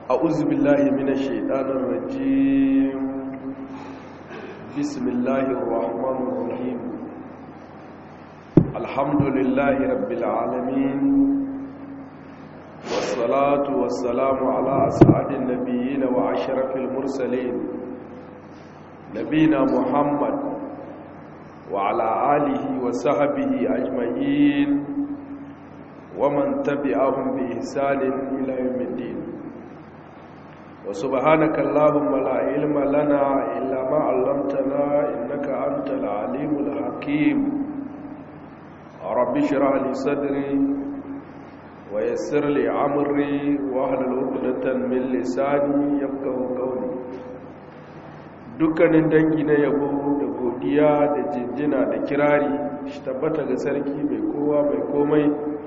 أعوذ بالله من الشيطان الرجيم بسم الله الرحمن الرحيم الحمد لله رب العالمين والصلاة والسلام على أسعد النبيين وعشرف المرسلين نبينا محمد وعلى آله وصحبه أجمعين ومن تبعهم بإحسان إلى يوم الدين وسبحانك اللهم لا علم لنا إلا ما علمتنا إنك أنت العليم الحكيم رب اشرح لي صدري ويسر لي أمري واحلل عقدة من لساني يفقهوا قولي dukkanin dangi na yabo da godiya da jinjina da kirari shi tabbata ga sarki mai kowa mai komai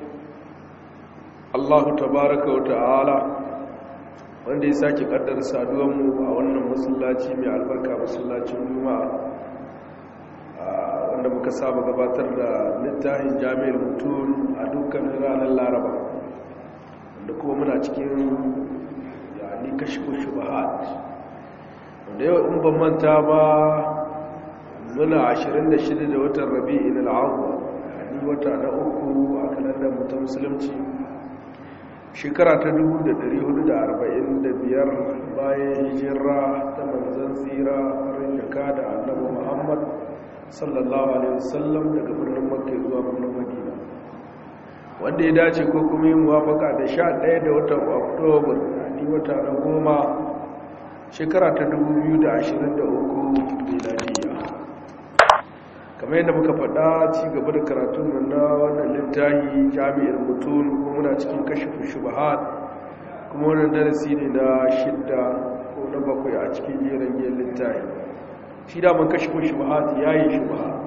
Allahu tabaraka wa ta'ala wanda ya sake kaddar saduwanmu a wannan masallaci mai albarka masallacin juma'a wanda muka saba gabatar da littafin jami'ar mutum a dukkanin ranar laraba wanda kuma muna cikin yani kashi shubahat wanda yau in ban manta ba muna 26 da watan rabi'in al'awwa yani wata na uku a kalandar mutum musulunci shekara ta 1445 bayan hijira ta manzan tsira farin jaka da annabi muhammad sallallahu alaihi wasallam daga birnin makka zuwa birnin madina wanda ya dace ko kuma yi muwafaka da 11 da watan oktobar ni wata na goma shekara ta 2023 miladiya kamar yadda muka faɗa ci gaba da karatun na wannan littafi jami'ar mutum kuma muna cikin kashifin shubahat kuma wannan darasi ne na shidda ko na bakwai a cikin jerin yin littafi shi daman kashifin shubahat ya yi shubahat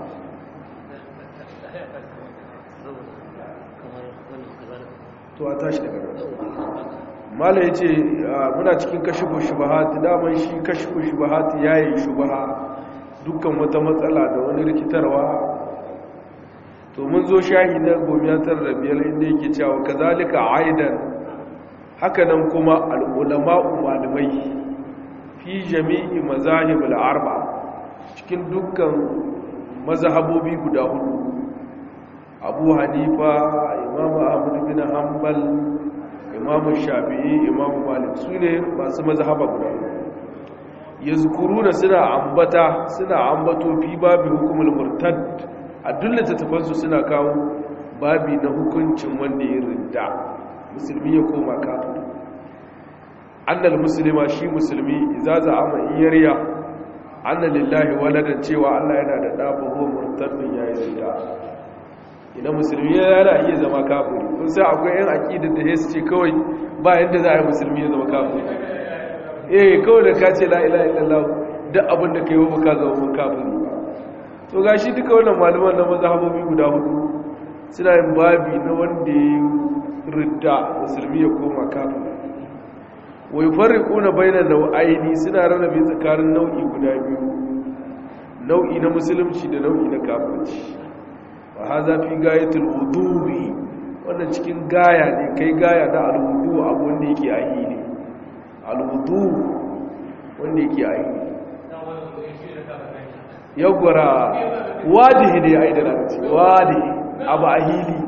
to a tashi daga nan mala ya ce muna cikin kashifin shubahat daman shi kashifin shubahat ya yi shubahat dukkan wata matsala da wani rikitarwa to mun zo shahi na gomiyatar da biyar inda yake cewa kazalika aidan hakanan kuma al'ulama'u malamai fi jami'i mazahib al'arba cikin dukkan mazhabobi guda hudu abu hanifa imam ahmad bin hanbal imam shafi'i imam malik su ne masu mazhaba guda hudu yazkuruna suna ambata suna ambato fi babi hukumul murtad a dullata tafansu suna kawo babi na hukuncin wanda ya ridda musulmi ya koma kafiri annal muslima shi musulmi idza za'ama iyariya anna lillahi waladan cewa Allah yana da da fa huwa murtadun yayi ridda idan musulmi yana iya zama kafiri kun sai akwai yan aqidar da su ce kawai ba yadda za a yi musulmi ya zama kafiri eh kawai da ka ce la'ila illallah duk abin da ka yi wa ka zama mun kafin to ga shi duka wannan malaman na mazhabobi guda hudu suna yin babi na wanda ya ridda musulmi ya koma kafin wai farriƙo na bayanan nau'aini suna rarrabe tsakanin nau'i guda biyu nau'i na musulunci da nau'i na kafirci wa haza fi gayatul wudu'i wannan cikin gaya ne kai gaya na alwudu abu wanda yake ahi ne alwudu wanda yake aiki yagwara wadihi ne ai da lanci wadihi abu ahili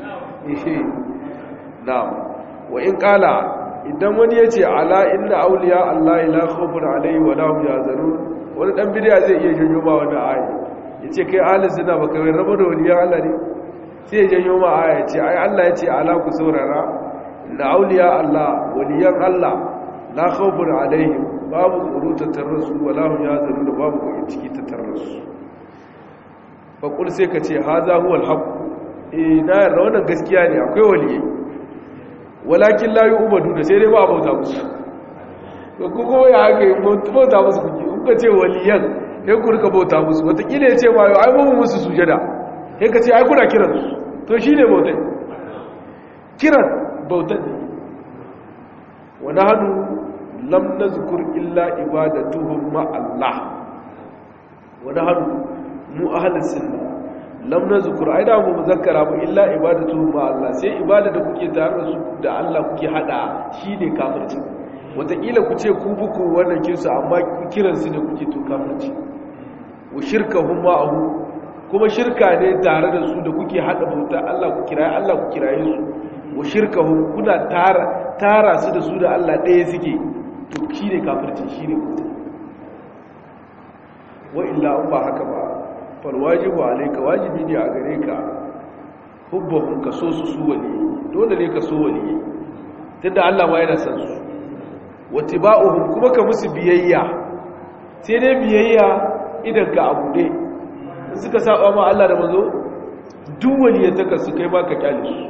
na'am wa in kala idan wani ya ce ala inna auliya Allah la khawfun alaihi wa la hum yahzanun wani dan bidiya zai iya janyo ma wani aya yace kai ahli sunna baka wai rabo da waliyan Allah ne sai ya janyo ma aya yace ai Allah yace ala ku saurara inna auliya Allah waliyan Allah la khawfun alaihim babu tsoro tattare su wala hum yazalun da babu bakin ciki tattare su fa kul sai ka ce haza huwa alhaq eh na yarda wannan gaskiya ne akwai waliyai walakin la yu'badu da sai dai ba bauta musu to ku ko ya haka bauta musu kuke kun ka ce waliyan sai ku rika bauta musu wataƙila ya ce ma yau ai mun musu sujada sai ka ce ai kuna kiran su to shine bautai kiran bautan ne wa nahnu lam nazkur illa ibadatuhum ma Allah wa nahnu mu ahlus sunna lam nazkur ai da mu muzakkara ba illa ibadatuhum ma Allah sai ibada da kuke tare da su da Allah kuke hada shine kafirci wataƙila ku ce ku buku wannan kinsu amma kiransu ne kuke to kafirci wa shirka hun ma'ahu kuma shirka ne tare da su da kuke haɗa bauta Allah ku kiraye Allah ku kiraye su wa shirka hun kuna tara tara su da su da Allah ɗaya suke to shi ne kafirci shi ne kuta wa illa an ba haka ba fal wajibu alayka wajibi ne a gare ka hubbahum ka so su su wali dole ne ka so wali tunda Allah ma yana san su watiba'uhum kuma ka musu biyayya sai dai biyayya idan ka abu dai suka saba ma Allah da mazo duk waliyataka su kai ma ka kyale su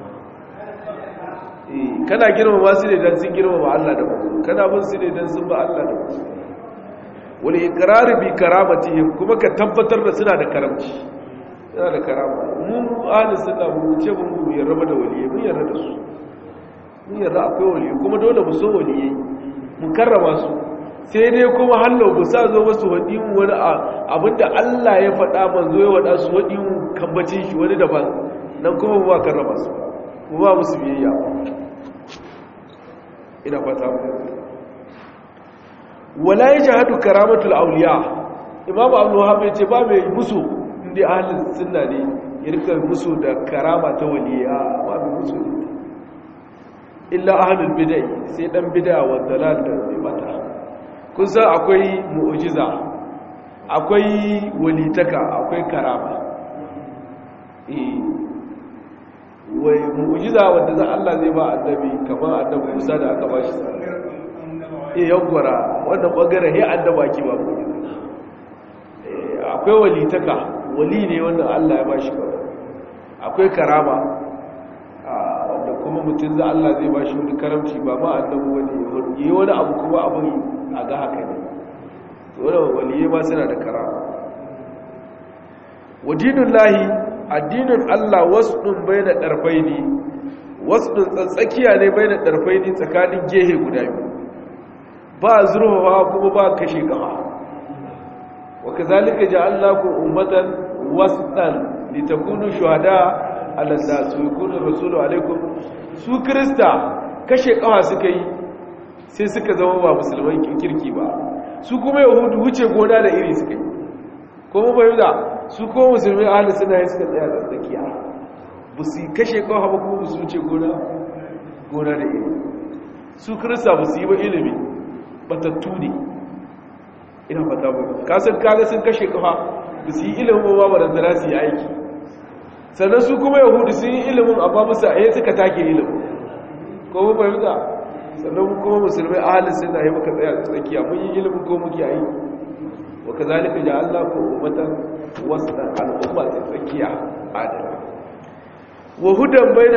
eh kana girmama su ne dan sun girmama Allah da mazo kana bin su ne dan sun ba Allah da mazo wal iqrar bi karamatihim kuma ka tabbatar da suna da karamci suna da karama mu ahli sunna mu ce mu yarda da waliyai mun yarda da su mun yarda akwai waliyai kuma dole mu so waliyai mu karrama su sai dai kuma hallo bu sa zo masu wadi mu wani abinda Allah ya faɗa manzo ya wada su wadi mu kambacin shi wani daban nan kuma ba karrama su mu ba musu biyayya ina fata mu wala yajhadu karamatul awliya imamu abdul wahab ya ce ba mai musu inda ahlus sunna ne ya rika musu da karama ta waliya ba mai musu illa ahlul bid'ah sai dan bid'a wa dalal da mata kun san akwai mu'jiza akwai walitaka akwai karama eh wai mu'jiza wanda za Allah zai ba annabi kamar annabi Musa da aka bashi eh yawwara wannan bangare he annaba ki ba mu'jiza akwai walitaka wali ne wanda Allah ya bashi ba akwai karama wanda kuma mutum za Allah zai bashi wani karamci ba ma annabi wani yi wani abu kuma abin a ga haka ne wani waliye ma suna da karama wadinin lahi addinin Allah wasu ɗin bai da ɗarfai ne wasu ɗin tsatsakiya ne bai da ɗarfai ne tsakanin gehe guda biyu ba zurfafa kuma ba kashe gama wa kazalika ja'alnakum ummatan wasatan litakunu shuhada ala nas wa yakunu rasulu alaikum su krista kashe kawa suka yi sai suka zama ba musulman kirki ba su kuma yahudu wuce gona da iri suka yi kuma bai da su kuma musulmai ahli suna yi suka tsaya tsakiya ba su kashe kawa ba kuma su wuce gona gona da iri su krista ba su yi ba ilimi batattu ne ina fata ba kasan kaga sun kashe kafa ba su yi ilimin ba ba da zara su yi aiki sannan su kuma yahudu sun yi ilimin amma musu a yi suka take ilimin ko mu fahimta sannan kuma musulmai ahalin suna yi maka tsaya tsakiya mun yi ilimin ko muke aiki wa ka zalika ja Allah ko ummatan wasu al'umma ta tsakiya adala wa hudan bayna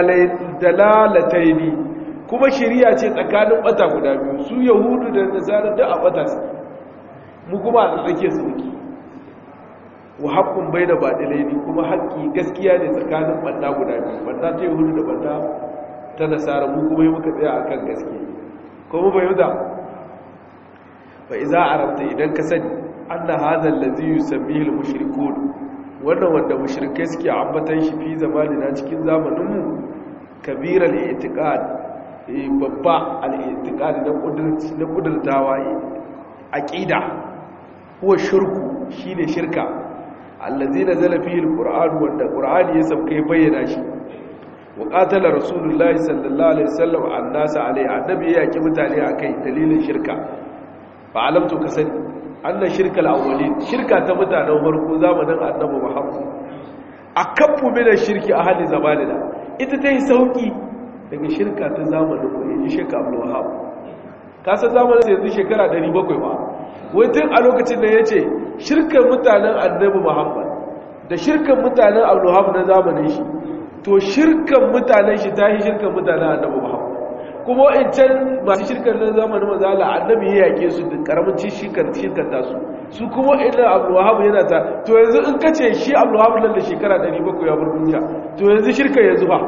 dalalataini kuma shiriya ce tsakanin bata guda biyu su yahudu da nasara da a bata su mu kuma a tsake su muke wa haƙƙun bai da baɗilai ne kuma haƙƙi gaskiya ne tsakanin ɓanda guda biyu ɓanda ta yi hudu da ɓanda ta nasara mu kuma yi muka tsaya a kan gaske kuma bai yuda ba iza a rabta idan ka sani an na hazan lazi yi sambihil mushrikun wannan wanda mushrikai suke ambatan shi fi zamanina cikin zamaninmu kabirar itiqad babba al-itiqad na kudurtawa aqida huwa shirku shine shirka allazi nazala fihi alquran wanda qur'ani ya sauke bayyana shi wa qatala rasulullahi sallallahu alaihi wasallam annas alai annabi ya yaki mutane akai dalilin shirka fa alamtu kasani anna shirkal awwalin shirka ta mutanen farko zamanin annabi muhammad akaffu min shirki ahli zamanina ita ta yi sauki daga shirka ta zamanin mu yaji shirka abdul wahab kasa zamanin yanzu shekara 700 ba wai tun a lokacin da ya ce shirkan mutanen annabi muhammad da shirkan mutanen abdullahab na zamanin shi to shirkan mutanen shi ta yi shirkan mutanen annabi muhammad kuma in can masu shirkan na zamanin mazala annabi ya yake su da karamin shirkan shirkan tasu su kuma ina abdullahab yana ta to yanzu in kace shi abdullahab nan da shekara 700 ya bar duniya to yanzu shirkan yanzu ba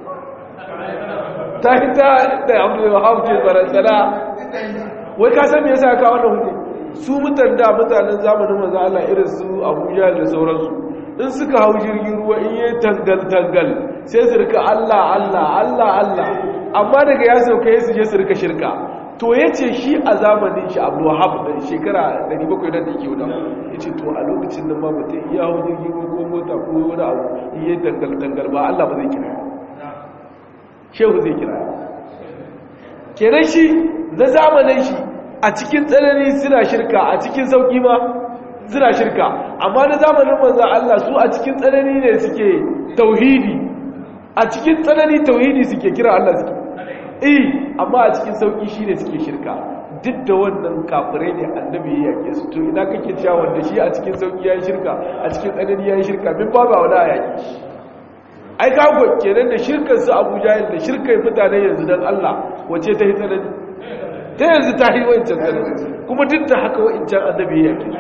ta hita da abdullahab ce barantana wai ka san me yasa ka wannan hukunci su mutan da mutanen zamanin maza Allah irin su Abuja da sauransu in suka hau jirgin ruwa in yi tangal tangal sai su rika Allah Allah Allah Allah amma daga ya sauka ya su je su rika shirka to ya ce shi a zamanin shi abu wahab da shekara 700 da yake wuda ya ce to a lokacin da ma mutum iya hau jirgin ko mota ko wani abu iya dangal-dangal ba Allah ba zai kira shehu zai kira kenan shi na zamanin shi a cikin tsanani suna shirka a cikin sauki ma suna shirka amma na zamanin manzan Allah su a cikin tsanani ne suke tauhidi a cikin tsanani tauhidi suke kira Allah suke eh amma a cikin sauki shine suke shirka duk da wannan kafirai ne annabi ya yake su to ina kake cewa wanda shi a cikin sauki yayin shirka a cikin tsanani yayin shirka min ba ba wala yaki ai ka go kenan da shirkar su Abu Jahil da shirkar mutane yanzu dan Allah wace ta hitsanani ta yanzu ta yi wancan tsanani kuma duk da haka wancan annabi ya yake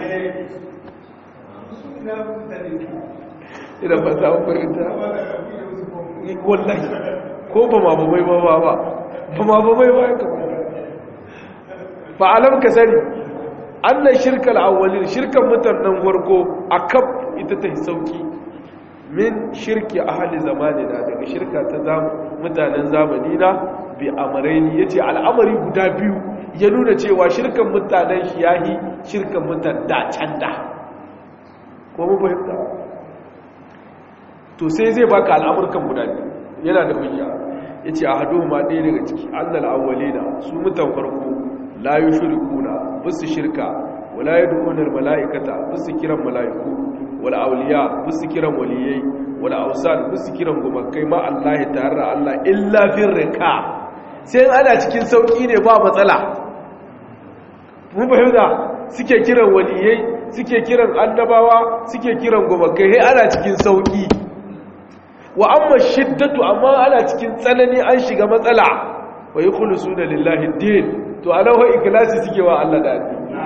ina ba ta fahimta wallahi ko ba ma ba mai ba ba ba ba ma ba mai ba ya kama ba alam ka sani annan shirkar awwalin shirkar mutanen farko a kaf ita ta sauki min shirki ahli zamanina daga shirka ta mutanen zamani na bi amaraini yace al'amari guda biyu ya nuna cewa shirkan mutanen shi yahi shirkan mutan da can da ko mu fahimta to sai zai baka al'amurkan guda biyu yana da hujja yace ahaduhuma ɗaya daga ciki annal awwalina su mutan farko la yushrikuna bisu shirka wala yad'una al mala'ikata bisu kiran mala'iku wal awliya bisu kiran waliyai wal awsan bisu kiran gumakai ma Allah ta'ala Allah illa fir rika sai ana cikin sauki ne ba matsala mun fahimta suke kiran waliyai suke kiran annabawa suke kiran gumakai sai ana cikin sauki wa amma shiddatu amma ana cikin tsanani an shiga matsala wa yukhlisuna lillahi din to alahu ikhlasi suke wa Allah da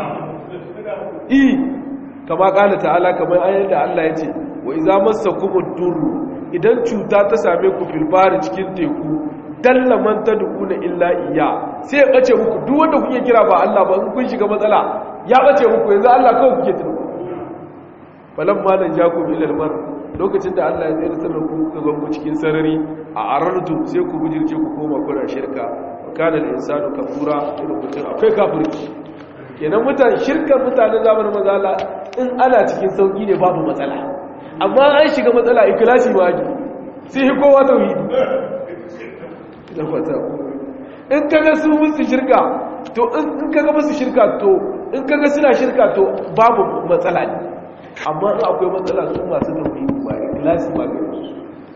addini kama kala ta'ala kamar ayyar da Allah ya ce wa iza massakumud durru idan cuta ta same ku fil bahri cikin teku dalla man tad'una illa iya sai ya bace muku duk wanda kuke kira ba Allah ba in kun shiga matsala ya bace muku yanzu Allah kawai kuke tuno falamma nan jakum ila al-mar lokacin da Allah ya tsere sanar ku ka zango cikin sarari a arartu sai ku bujirce ku koma kuna shirka kana al-insanu kafura irin mutum akwai kafirci kenan mutane shirkar mutanen zamanin mazala in ana cikin sauki ne babu matsala amma an shiga matsala ikilasi ma ake sai hi kowa tauhidi da fata in kaga su musu shirka to in kaga musu shirka to in kaga suna shirka to babu matsala ne amma in akwai matsala su masu tauhidi ba ikilasi ma ga su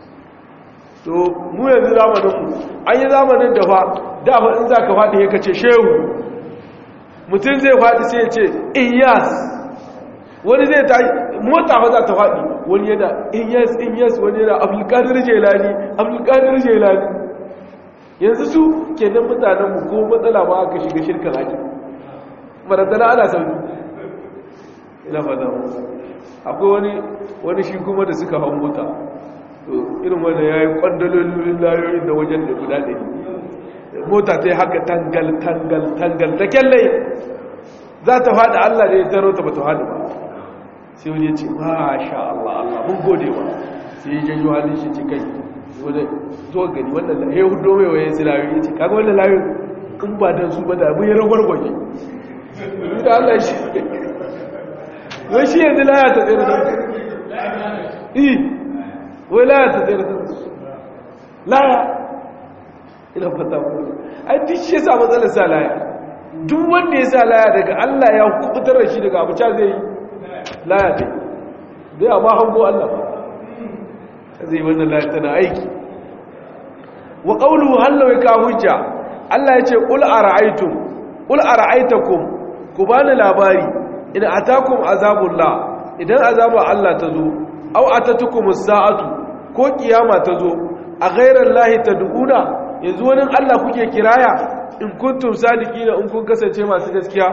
to mu yanzu zamaninmu an yi zamanin da fa da fa in za ka faɗi ya kace shehu mutum zai faɗi sai ya ce iyas wani zai ta mota ba za ta faɗi wani yana iyas iyas wani yana abdulkadir jelani abdulkadir jelani yanzu su kenan mutanenmu ko matsala ba aka shiga shirkan ake marantana ana sauki ina fata akwai wani wani shi kuma da suka hau mota irin wanda ya yi kwandalolin layoyin da wajen da guda ɗari mota ta yi haka tangal tangal tangal ta kyalle za ta faɗi Allah da ya taro ta ba ta faɗi ba sai wani ya ce masha Allah Allah mun gode wa sai ya janyo halin shi cikai wani zo gani wannan da ya hudo mai waye su layoyi ya ce kaga wannan layoyi in ba don su ba da mun yi ragwar gwaje da Allah shi wai shi yanzu laya ta tsere da i wai laya ta tsere da laya ina fata ku ai duk shi yasa matsalar sa laya duk wanda ya sa laya daga Allah ya kubutar da shi daga abuca zai yi laya ce zai amma hango Allah ba zai wannan laya tana aiki wa qawluhu hallu ka hujja Allah ya ce qul ara'aytum qul ara'aytakum ku bani labari in atakum azabullah idan azaba Allah ta zo aw atatukum as-sa'atu ko kiyama ta zo a ghairar lahi tad'una yanzu wani Allah kuke kiraya in kuntum sadiqina in kun kasance masu gaskiya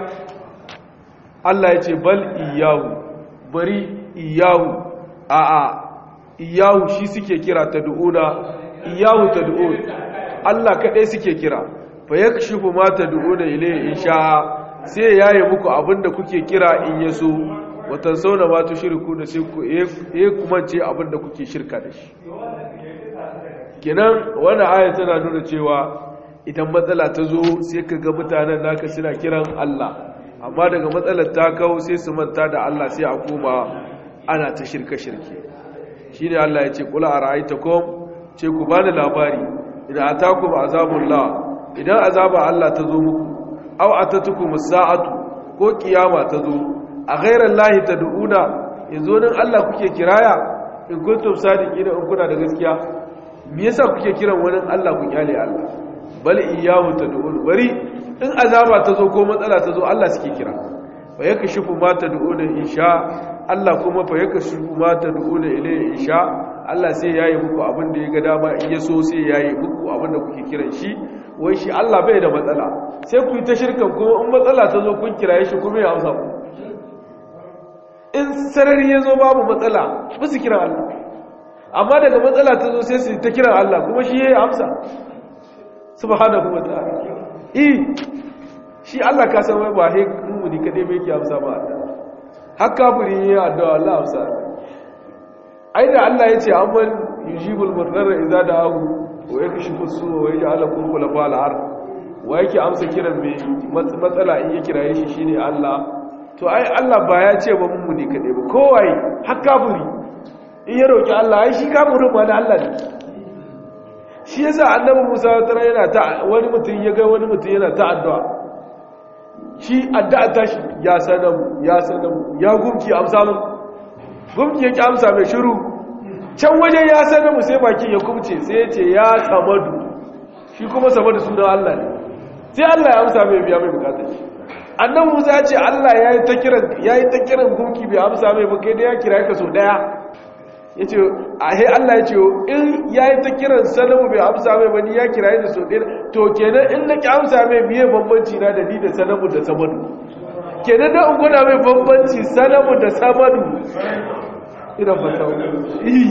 Allah ya ce bal iyahu bari iyahu a a iyahu shi suke kira tad'una iyahu tad'un Allah kadai suke kira fa yakshifu ma tad'una ilayhi insha sai yayi muku abinda kuke kira in yaso watan sauna ma tushriku da sai ku eh kuma ce abinda kuke shirka da shi kenan wannan aya tana nuna cewa idan matsala ta zo sai ka ga mutanen naka suna kiran Allah amma daga matsalar ta kawo sai su manta da Allah sai a koma ana ta shirka-shirke shi ne Allah ya ce kula a ra'aita kom ce ku ba da labari idan a taku ba azabun la idan azaba Allah ta zo muku au a ta tuku musa'atu ko kiyama ta zo a gairar lahi ta du'una yanzu nan Allah kuke kiraya in kuntum sadiki da in kuna da gaskiya me yasa kuke kiran wani Allah ku kyale Allah bal iyyahu tad'un bari in azaba ta zo ko matsala ta zo Allah suke kira fa yakashifu ma tad'una insha Allah kuma fa yakashifu ma tad'una ilayhi insha Allah sai yayi muku abin da ya ga dama in ya so sai yayi muku abin da kuke kiran shi wai shi Allah bai da matsala sai ku yi ta shirkan kuma in matsala ta zo kun kiraye shi kuma ya amsa ku in sarari ya zo babu matsala ba su kira Allah amma daga matsala ta zo sai su ta kira Allah kuma shi ya yi amsa subhanahu wa ta'ala eh shi Allah ka san wai ba he mumuni kadai bai yake amsa ba Allah har kafiri ya addu'a Allah amsa ai da Allah ya ce amman yujibul murdarra idza da'ahu wa yakshifu as-su'a wa yaj'alukum khulafa al-ard wa yake amsa kiran mai matsala in ya kiraye shi shine Allah to ai Allah ba ya ce ba mumuni kadai ba kowai har kafiri in ya roki Allah ai shi kafirin ma da Allah ne shi yasa annabi Musa tara yana ta wani mutum ya ga wani mutum yana ta addu'a shi addu'a ta shi ya sanamu ya sanamu ya gumki amsa mun gumki yake amsa mai shiru can wajen ya sanamu sai baki ya kubce sai ya ce ya samadu shi kuma samadu sunan Allah ne sai Allah ya amsa mai biya mai bukatar shi annabi Musa ya ce Allah yayi ta kiran yayi ta kiran gumki bai amsa mai ba kai da ya kira ka so daya ya ce a he Allah ya ce in ya yi ta kiran sanamu bai amsa mai bani ya kira da so ɗaya to kenan in na ki amsa mai biye bambanci na da ni da sanamu da samadu kenan da in gwada mai bambanci sanamu da samadu ina fata yi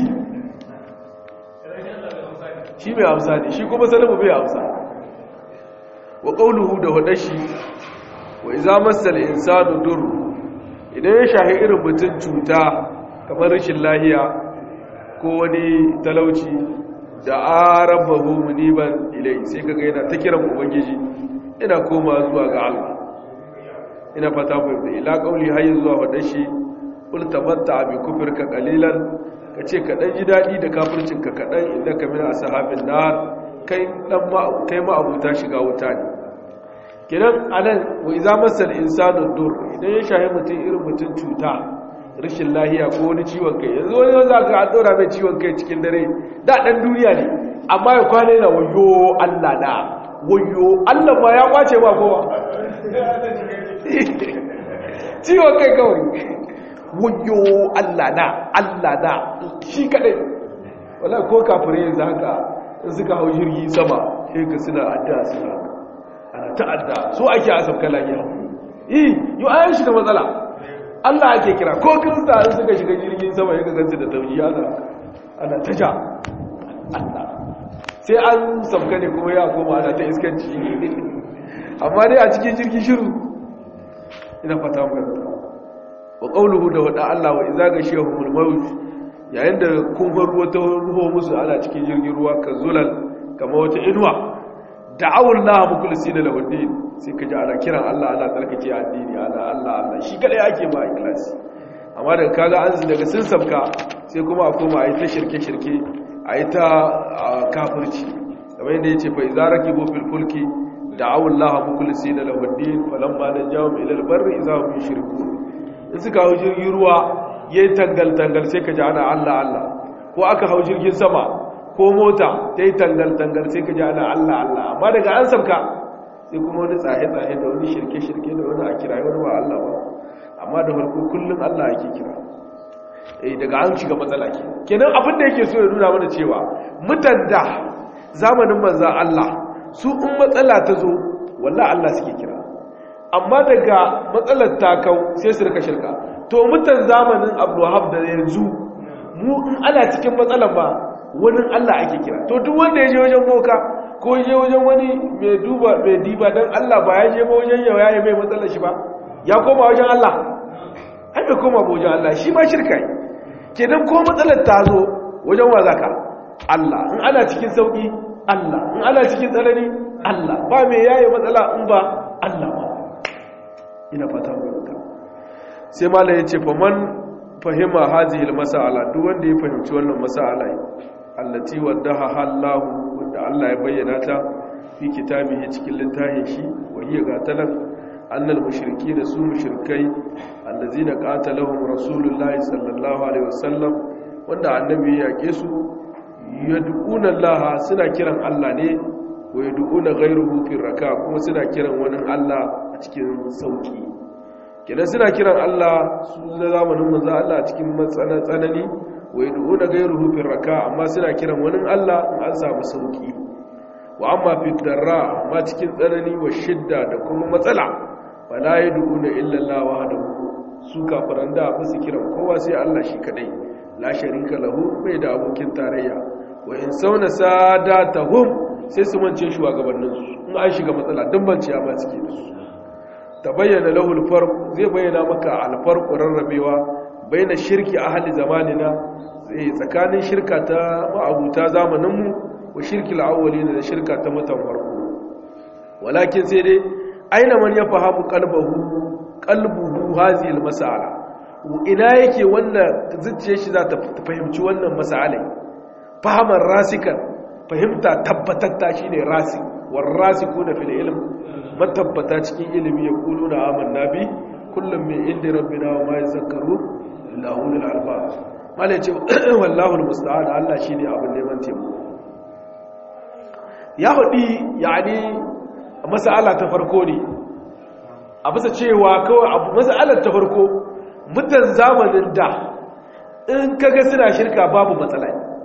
shi mai amsa ne shi kuma sanamu bai amsa wa ƙauluhu da hudashi wa iza masal insanu dur idan ya shahi irin mutum cuta kamar rashin lahiya ko wani talauci da arabahu muniban ilai sai kaga yana ta kiran ubangiji ina koma zuwa ga Allah ina fata ku da ila kauli hayy zuwa wadan shi kul tamatta bi kufrika qalilan kace ka dan ji dadi da kafircin ka kadan inda ka min ashabin nar kai dan ma kai ma abuta shiga wuta ne kidan anan wa iza masal insanu dur idan ya shahi mutum irin mutum cuta rashin lahiya ko wani ciwon kai yanzu wani za ka dora mai ciwon kai cikin dare da ɗan duniya ne amma ya kwana yana wayo Allah na wayo Allah ba ya kwace ba kowa ciwon kai kawai wayo Allah na Allah na shi kaɗai wala ko kafirai yanzu haka in suka hau jirgi sama sai ka suna adda suna ana ta'adda so ake asabka lahiya yi yi ayan shi da matsala Allah ake kira ko kirista an suka shiga jirgin sama ya gansu da tauji ana ana ta ja Allah sai an sabka ne kuma ya koma ana ta iskanci amma dai a cikin jirgin shiru ina fata mu wa qawluhu da wada Allah wa idza gashiyahumul maut yayin da kun ruwa ta ruho musu ana cikin jirgin ruwa ka zulal kama wata inuwa da'awul la mukhlisina lahu din sai ka ji ana kiran Allah ana tsarkake addini ana Allah Allah shi kadai ake ma ikhlasi amma daga kaga an daga sun sabka sai kuma a koma ayi ta shirke-shirke ayi ta kafirci kamar yadda yace fa idza rakibu fil fulki da'awu Allah mukhlisina lahu ad-din falamma najahum ila al-barri idza hum yushrikun in suka hau jirgin ruwa yayi tangal tangal sai ka ji ana Allah Allah ko aka hau jirgin sama ko mota ta yi tangal tangal sai ka ji ana Allah Allah amma daga an sabka sai kuma wani tsaye-tsaye da wani shirke-shirke da wani a kira wani ba Allah ba amma da farko kullum Allah ake kira eh daga an shiga matsala ke kenan abin da yake so ya nuna mana cewa mutan da zamanin manza Allah su in matsala ta zo wallahi Allah suke kira amma daga matsalar ta kau sai su rika shirka to mutan zamanin Abdulwahab da yanzu mu in ana cikin matsalar ba wani Allah ake kira to duk wanda ya je wajen boka ko je wajen wani mai duba mai diba don Allah ba ya je ba wajen yau ya yi mai matsalar shi ba ya koma wajen Allah ai bai koma ba wajen Allah shi ma shirka yi kenan ko matsalar ta zo wajen wa zaka Allah in ana cikin sauki Allah in ana cikin tsanani Allah ba mai yaye matsala in ba Allah ba ina fata mu ga sai malai yace fa man fahima hadhihi almas'ala duk wanda ya fahimci wannan mas'ala allati waddaha Allah wanda Allah ya bayyana ta fi kitabihi cikin littafin shi wa hiya gatalan annal mushrikeena su mushrikai allazina qatalahum rasulullahi sallallahu alaihi wasallam wanda annabi ya yake su yad'una Allah suna kiran Allah ne wa yad'una ghayruhu fi raka kuma suna kiran wani Allah a cikin sauki kenan suna kiran Allah su da zamanin manzo Allah a cikin matsalan tsanani wa yad'una ghayruhu fi raka amma suna kiran wani Allah in an samu sauki wa amma fi darra ma cikin tsanani wa shidda da kuma matsala wala yad'una illa Allah wahdahu su kafiran da ba su kiran kowa sai Allah shi kadai la sharika lahu bai da abokin tarayya wa in sauna sadatahum sai su mance shugabannin su in an shiga matsala dan banciya ba suke da su tabayyana lahu al-farq zai bayyana maka al-farq rarrabewa baina shirki ahli zamanina sai tsakanin shirka ta ma'abuta zamanin mu wa shirki al-awwalin da shirka ta mutan farko walakin sai dai aina man yafahamu qalbahu qalbuhu hadhihi al-mas'ala ina yake wannan zuciyar shi za ta fahimci wannan mas'alai fahamar rasikan fahimta tabbatatta shine rasi war rasikuna fil ilm matabbata cikin ilimi ya kulu na amanna bi kullum min inda rabbina wa ma yazakkaru illa ulul albab mala yace wallahu almusta'an Allah shine abin neman taimako ya hudi yani mas'ala ta farko ne a bisa cewa kawai abu mas'alar ta farko mutan zamanin da in kaga suna shirka babu matsala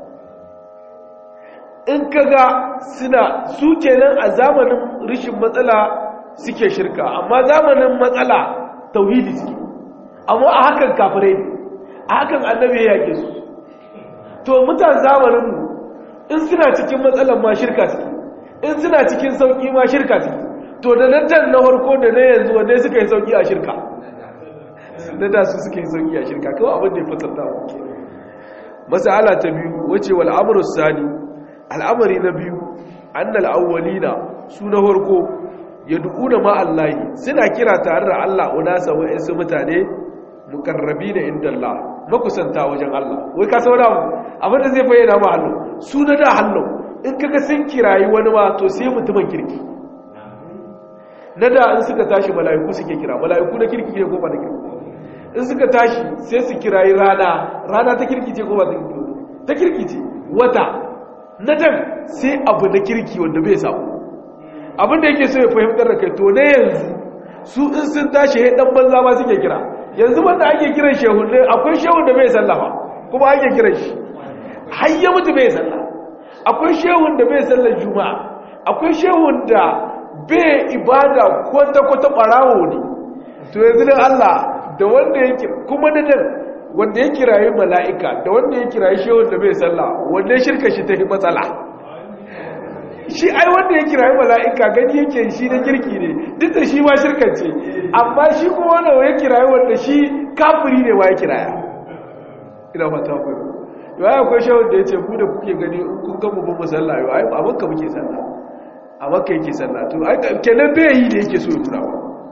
in kaga suna su kenan a zamanin rishin matsala suke shirka amma zamanin matsala tauhidi suke amma a hakan kafirai ne a hakan annabi ya yake su to mutan zamanin in suna cikin matsalan ma shirka suke in suna cikin sauki ma shirka suke to da nan can na farko da na yanzu wanda suka yi sauki a shirka na da su suka yi sauki a shirka kawai abin da ya fasarta wa ke masala ta biyu wace wal amru sani al'amari na biyu annal awwalina su na farko yad'una ma Allahi suna kira tare da Allah unasa wa'insu mutane muqarrabina inda Allah makusanta wajen Allah wai ka saura mu abin da zai bayyana ma hallo su na da hallo in kaga sun kirayi wani ma to sai mutumin kirki na da in suka tashi mala'iku suke kira mala'iku na kirki ne ko ba na kirki in suka tashi sai su kirayi rana rana ta kirki ce ko ba ta kirki ce wata na dan sai abu na kirki wanda bai samu abinda yake so ya fahimtar da kai to ne yanzu su in sun tashi ya dan banza ma suke kira yanzu wanda ake kiran shehun ne akwai shehun da bai sallafa kuma ake kiran shi har ya mutu bai sallah akwai shehun da bai sallar juma'a akwai shehun da bai ibada kwata-kwata ɓarawo ne to yanzu dan Allah da wanda ya kuma da dan wanda ya kirayi mala'ika da wanda ya kirayi shehun da bai sallah wanda shirka shi ta yi matsala shi ai wanda ya kirayi mala'ika gani yake shi na kirki ne duk da shi ma shirka ce amma shi kuma wanda ya kirayi wanda shi kafiri ne wa ya kiraya ina fata kwaiwa yau ai akwai shehun da ya ce ku da kuke gani kun gama bin musalla yau ai a makka muke sallah a makka yake sallah to ai kenan bai yi da yake so ya turawa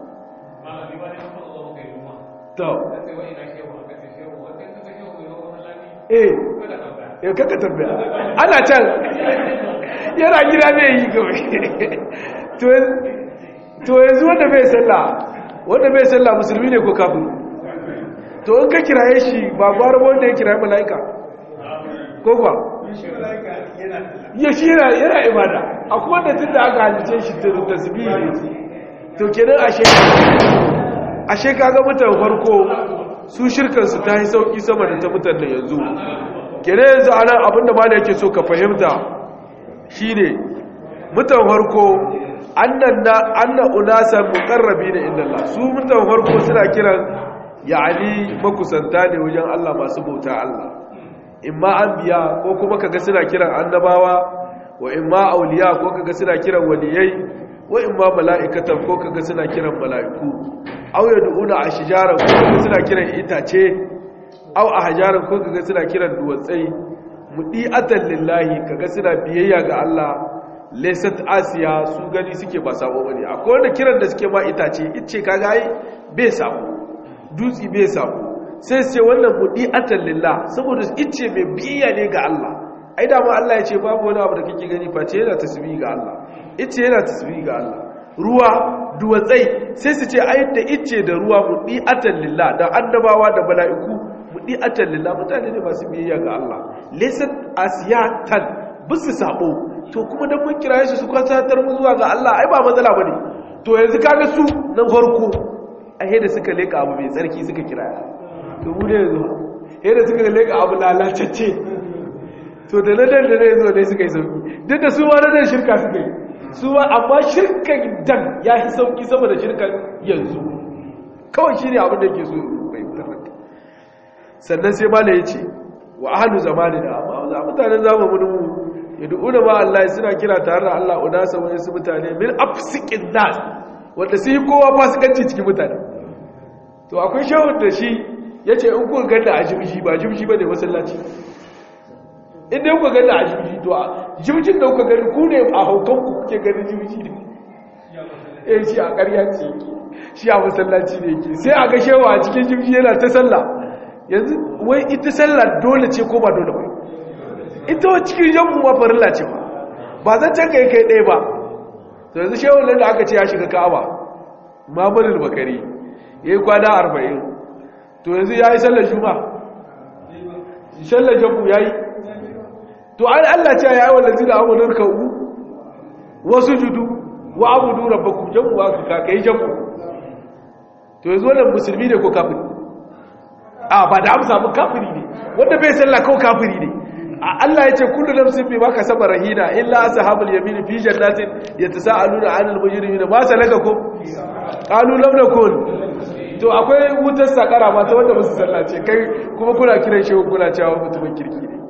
to eh ya kaka tambaya ana can yana gida bai yi kawai to yanzu wanda bai sallah wanda bai sallah musulmi ne ko kafin to in ka kiraye shi ba gwara wanda ya kiraye mala'ika ko kuwa ya shi yana ibada a kuma da tun da aka halice shi tasbihi ne to kenan ashe ashe kaga mutan farko su shirkansu ta yi sauki sama da ta mutan da yanzu kenan yanzu anan abinda ma da yake so ka fahimta shine mutan farko annan annan unasan muqarrabina inda Allah su mutan farko suna kiran yani makusanta ne wajen Allah masu bauta Allah imma anbiya ko kuma kaga suna kiran annabawa wa imma auliya ko kaga suna kiran waliyai wa imma mala'ikatan ko kaga suna kiran mala'iku aw yad'una ashjaran ko kaga suna kiran itace aw ahjaran ko kaga suna kiran duwatsai mudi'atan lillahi kaga suna biyayya ga Allah lesat asiya su gani suke ba sabo bane akwai wanda kiran da suke ma itace ice kaga ai bai sabo dutsi bai sabo sai su ce wannan budi atallillah saboda ice mai biya ne ga Allah ai da ma Allah ya ce babu wani abu da kake gani face yana tasbihi ga Allah ice yana tasbihi ga Allah ruwa duwatsai sai su ce ai da ice da ruwa budi atallillah da annabawa da mala'iku budi atallillah mutane ne masu biyayya ga Allah lesat asiyatan bisu sabo to kuma dan mun kiraye su su kwatantar mu zuwa ga Allah ai ba matsala bane to yanzu kaga su nan farko ai da suka leka abu mai tsarki suka kiraya to mu ne yanzu da suka leka abu lalacecce to da na dan da ne zo ne suka yi sauki duk da su ma na dan shirka suka yi su ma amma shirkan dan ya yi sauki sama da shirkan yanzu kawai shi ne abin da ke so bai tarrata sannan sai mala ya ce wa ahalu zamanina amma za mutanen zamanin mu yad'una ma Allah suna kira tare da Allah unasa wani su mutane min afsikin nas wanda sai kowa fasikanci cikin mutane to akwai shawun da shi yace in kun ganda a jimshi ba jimshi bane masallaci in dai kuka ganda a jimshi to jimshin da kuka gani ku ne a haukan ku kuke gani jimshi ne eh shi a ƙarya ce yake shi a masallaci ne yake sai a ga shewa a cikin jimshi yana ta sallah yanzu wai ita sallah dole ce ko ba dole ba ita wa cikin jam'u ma farilla ce ba ba zan can kai kai ɗaya ba to yanzu shehun nan da aka ce ya shiga ka'aba mamurin bakari ya yi kwana arba'in to yanzu ya yi sallar juma sallar jam'u ya yi to an allah ce ya yi wannan zina amurin ka'u wasu judu wa abudu rabbakum jam'u wa ka kai jam'u to yanzu wannan musulmi ne ko kafiri a ba da amsa mun kafiri ne wanda bai sallah ko kafiri ne Allah ya ce kullu nafsin bima kasaba rahina illa ashabul yamin fi jannatin yatasaaluna 'anil mujrimina ma salakakum qalu lam nakun to akwai wutar sakara ma ta wanda musu sallace kai kuma kuna kiran shehu kuna cewa mutumin kirki ne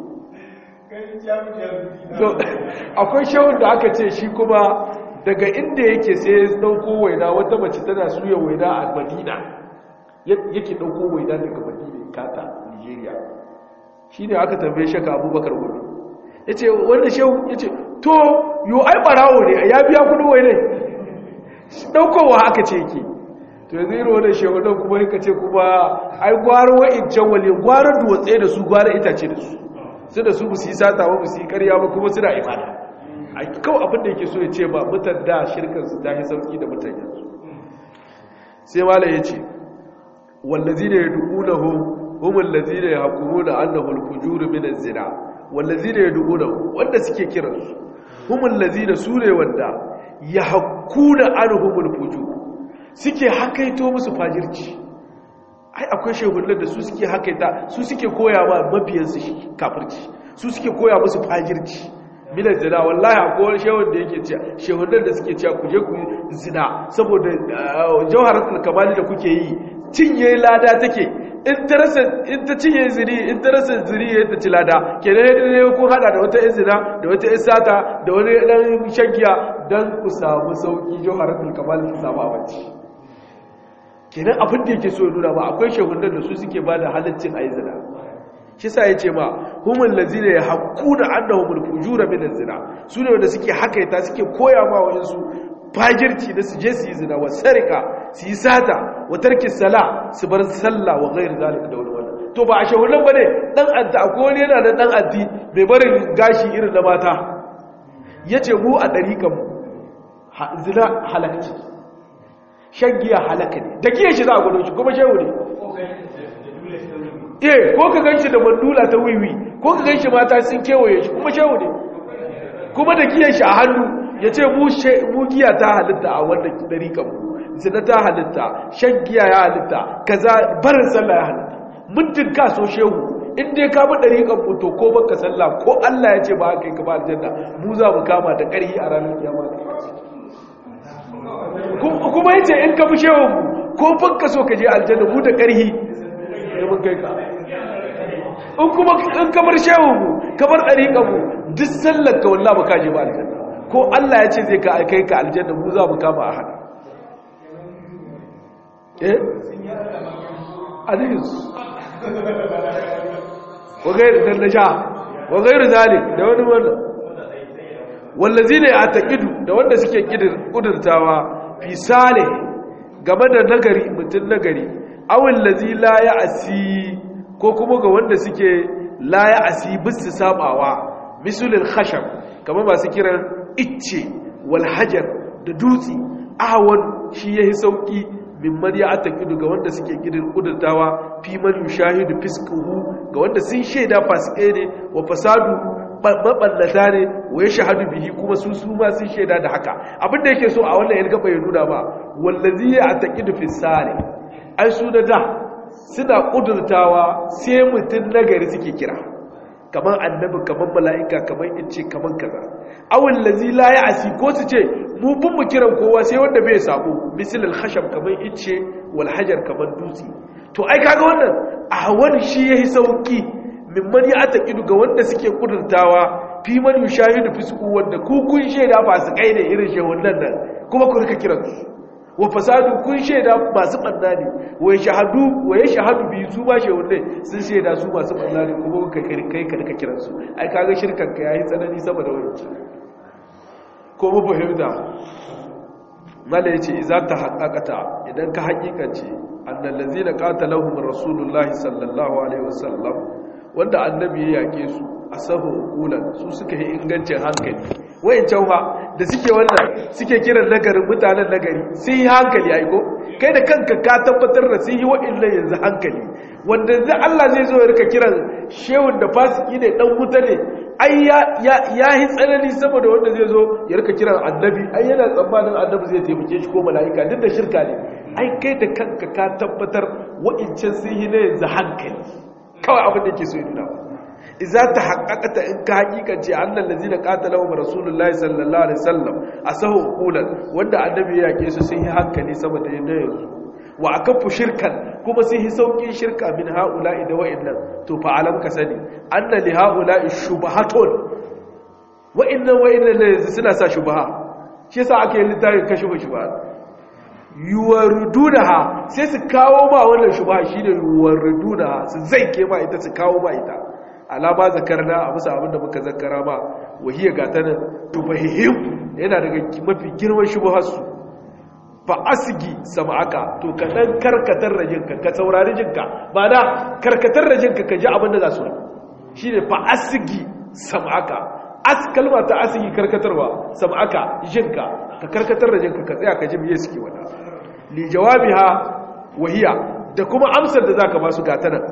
to akwai shehun da aka ce shi kuma daga inda yake sai ya dauko waina wata mace tana suya waina a Madina yake dauko waina daga Madina kata Nigeria shi ne aka tambaye shaka abubakar gobe ya ce wanda shehu ya ce to yi ai barawo ne ya biya kudu wai ne ɗaukowa aka ce yake to yanzu yi wanda shehu nan kuma yaka ce kuma ai gwara wa'incan wale gwara duwatse da su gwara itace da su su da su musu yi sata ba musu yi karya ba kuma suna imana a kawai abin da yake so ya ce ba mutan da shirkansu ta yi sauki da mutan yanzu sai mala ya ce wallazi ne ya duƙunahu هم الذين يحكمون أنه الفجور من الزنا والذين يدعونه wanda suke kiransu هم الذين sune wanda yahkuna anhum alfujur suke hakaito musu fajirci ai akwai shehunan da su suke hakaita su suke koya ma mabiyansu kafirci su suke koya musu fajirci milan zina wallahi akwai wani shehun da yake cewa shehunan da suke cewa ku je ku zina saboda jawharatul kamali da kuke yi cinye lada take in ta rasa in ta cinye ziri in ta rasa ziri ya ta ci lada kenan yadda ne kun hada da wata izina da wata isata da wani dan shagiya dan ku samu sauki jawharatul kamal ki samu abinci kenan abin da yake so nuna ba akwai shehunan da su suke bada halaccin ayi zina shi sa yace ma humul lazina yahquna annahumul fujura min zina su ne wanda suke hakaita suke koya ma wayansu fajirci da su je su yi zina wa sarika su yi sata wa tarki sala su bar sallah wa gairu zalika da wani wannan to ba a shahunan ba ne dan adda akwai wani yana da dan addi mai barin gashi irin na mata ya ce mu a ɗariƙan zina halakci shan giya halaka ne da giya shi za a gwado shi kuma shehu ne eh ko ka gan shi da mandula ta wiwi ko ka gan shi mata sun kewaye shi kuma shehu ne kuma da giyan shi a hannu ya ce mu giya ta halitta a wannan ɗariƙan mu zina ta halitta shan giya ya halitta kaza barin sallah ya halitta muddin ka so shehu in dai ka bi ɗariƙan mu to ko baka sallah ko Allah ya ce ba haka yi ka ba aljanna mu za mu kama da ƙarhi a ranar kiyama kuma yace in ka bi shehu mu ko baka so ka je aljanna mu da ƙarhi da mun kai ka in kuma in ka bar shehu mu ka bar ɗariƙan mu duk sallar ka wallahi ba ka je ba aljanna ko Allah ya ce zai ka kai ka aljanna mu za mu kama a hada eh hadis wa gairu dan nasha wa gairu zalik da wani wannan wallazina ya'taqidu da wanda suke kudurtawa fi salih game da nagari mutun nagari awil ladzi la ya'si ko kuma ga wanda suke la ya'si bisu sabawa misulul khashab kamar masu kiran icce wal hajar da dutsi ahwan shi yahi sauki mimman ya atakidu ga wanda suke gidan kudurtawa fi man yushahidu fiskuhu ga wanda sun shaida fasike ne wa fasadu maballata ne wa ya shahadu bihi kuma su su ma sun shaida da haka abinda yake so a wannan yalgaba ya nuna ba wallazi ya atakidu fi sare ai su da da suna kudurtawa sai mutun nagari suke kira kamar annabi kamar mala'ika kamar ince kamar kaza awul lazi la ya'si ko su ce mu bin mu kiran kowa sai wanda bai sabo misal al-khashab kamar ince wal hajar kamar dutse to ai kaga wannan a wani shi yayi sauki mimman ya atakidu ga wanda suke kudurtawa fi man yushahidu fisku wanda ku kun sheda ba su kai ne irin shehun nan nan kuma ku rika kiran su wa fasadu kun shaida masu ɓanna ne wa shahadu wa ya shahadu biyu su ba shehun ne sun shaida su masu ɓanna ne kuma kai kai ka rika kiran su ai kaga shirkan ka yayi tsanani sama da wani ko mu fahimta mala yace idza ta haqqaqata idan ka haƙiƙance annal ladzina qatalahum rasulullahi sallallahu alaihi wasallam wanda annabi ya yake su asahu uqulan su suka yi ingancin hankali wayancan fa da suke wannan suke kiran nagarin mutanen nagari sun yi hankali ai ko kai da kanka ka tabbatar da sun yi wa'annan yanzu hankali wanda zai Allah zai zo ya rika kiran shehun da fasiki ne dan wuta ne ai ya ya yi tsanani saboda wanda zai zo ya rika kiran annabi ai yana tsammanin annabi zai taimake shi ko mala'ika duk da shirka ne ai kai da kanka ka tabbatar wa'ancan sun yi ne yanzu hankali kawai abin da yake so ya nuna ba iza ta haƙaƙata in ka haƙiƙance annan da zina ƙatala wa rasulullahi sallallahu alaihi sallam a sahu ƙulan wanda annabi ya yaƙe su sun yi hankali sama da yadda yanzu wa a kafu shirkan kuma sun yi sauƙin shirka min ha'ula'i da wa'innan to fa alam ka sani anna li ha'ula'i shubahatun wa'innan wa'innan ne yanzu suna sa shubaha shi yasa aka yi littafin kashe ba shubaha yuwardunaha sai su kawo ma wannan shubaha shine yuwardunaha su zai ke ma ita su kawo ma ita alama zakarna a musa abinda muka zakara ba wahiyar gatanin tufahihim yana daga mafi girman shubuharsu fa asigi sama'aka to ka dan karkatar da jinka ka saurari jinka ba da karkatar da jinka ka ji abinda za su shi ne fa asigi sama'aka as kalma ta asigi karkatarwa sama'aka jinka ka karkatar da jinka ka tsaya ka ji miye suke wada li jawabiha wahiya da kuma amsar da zaka ba su gatanan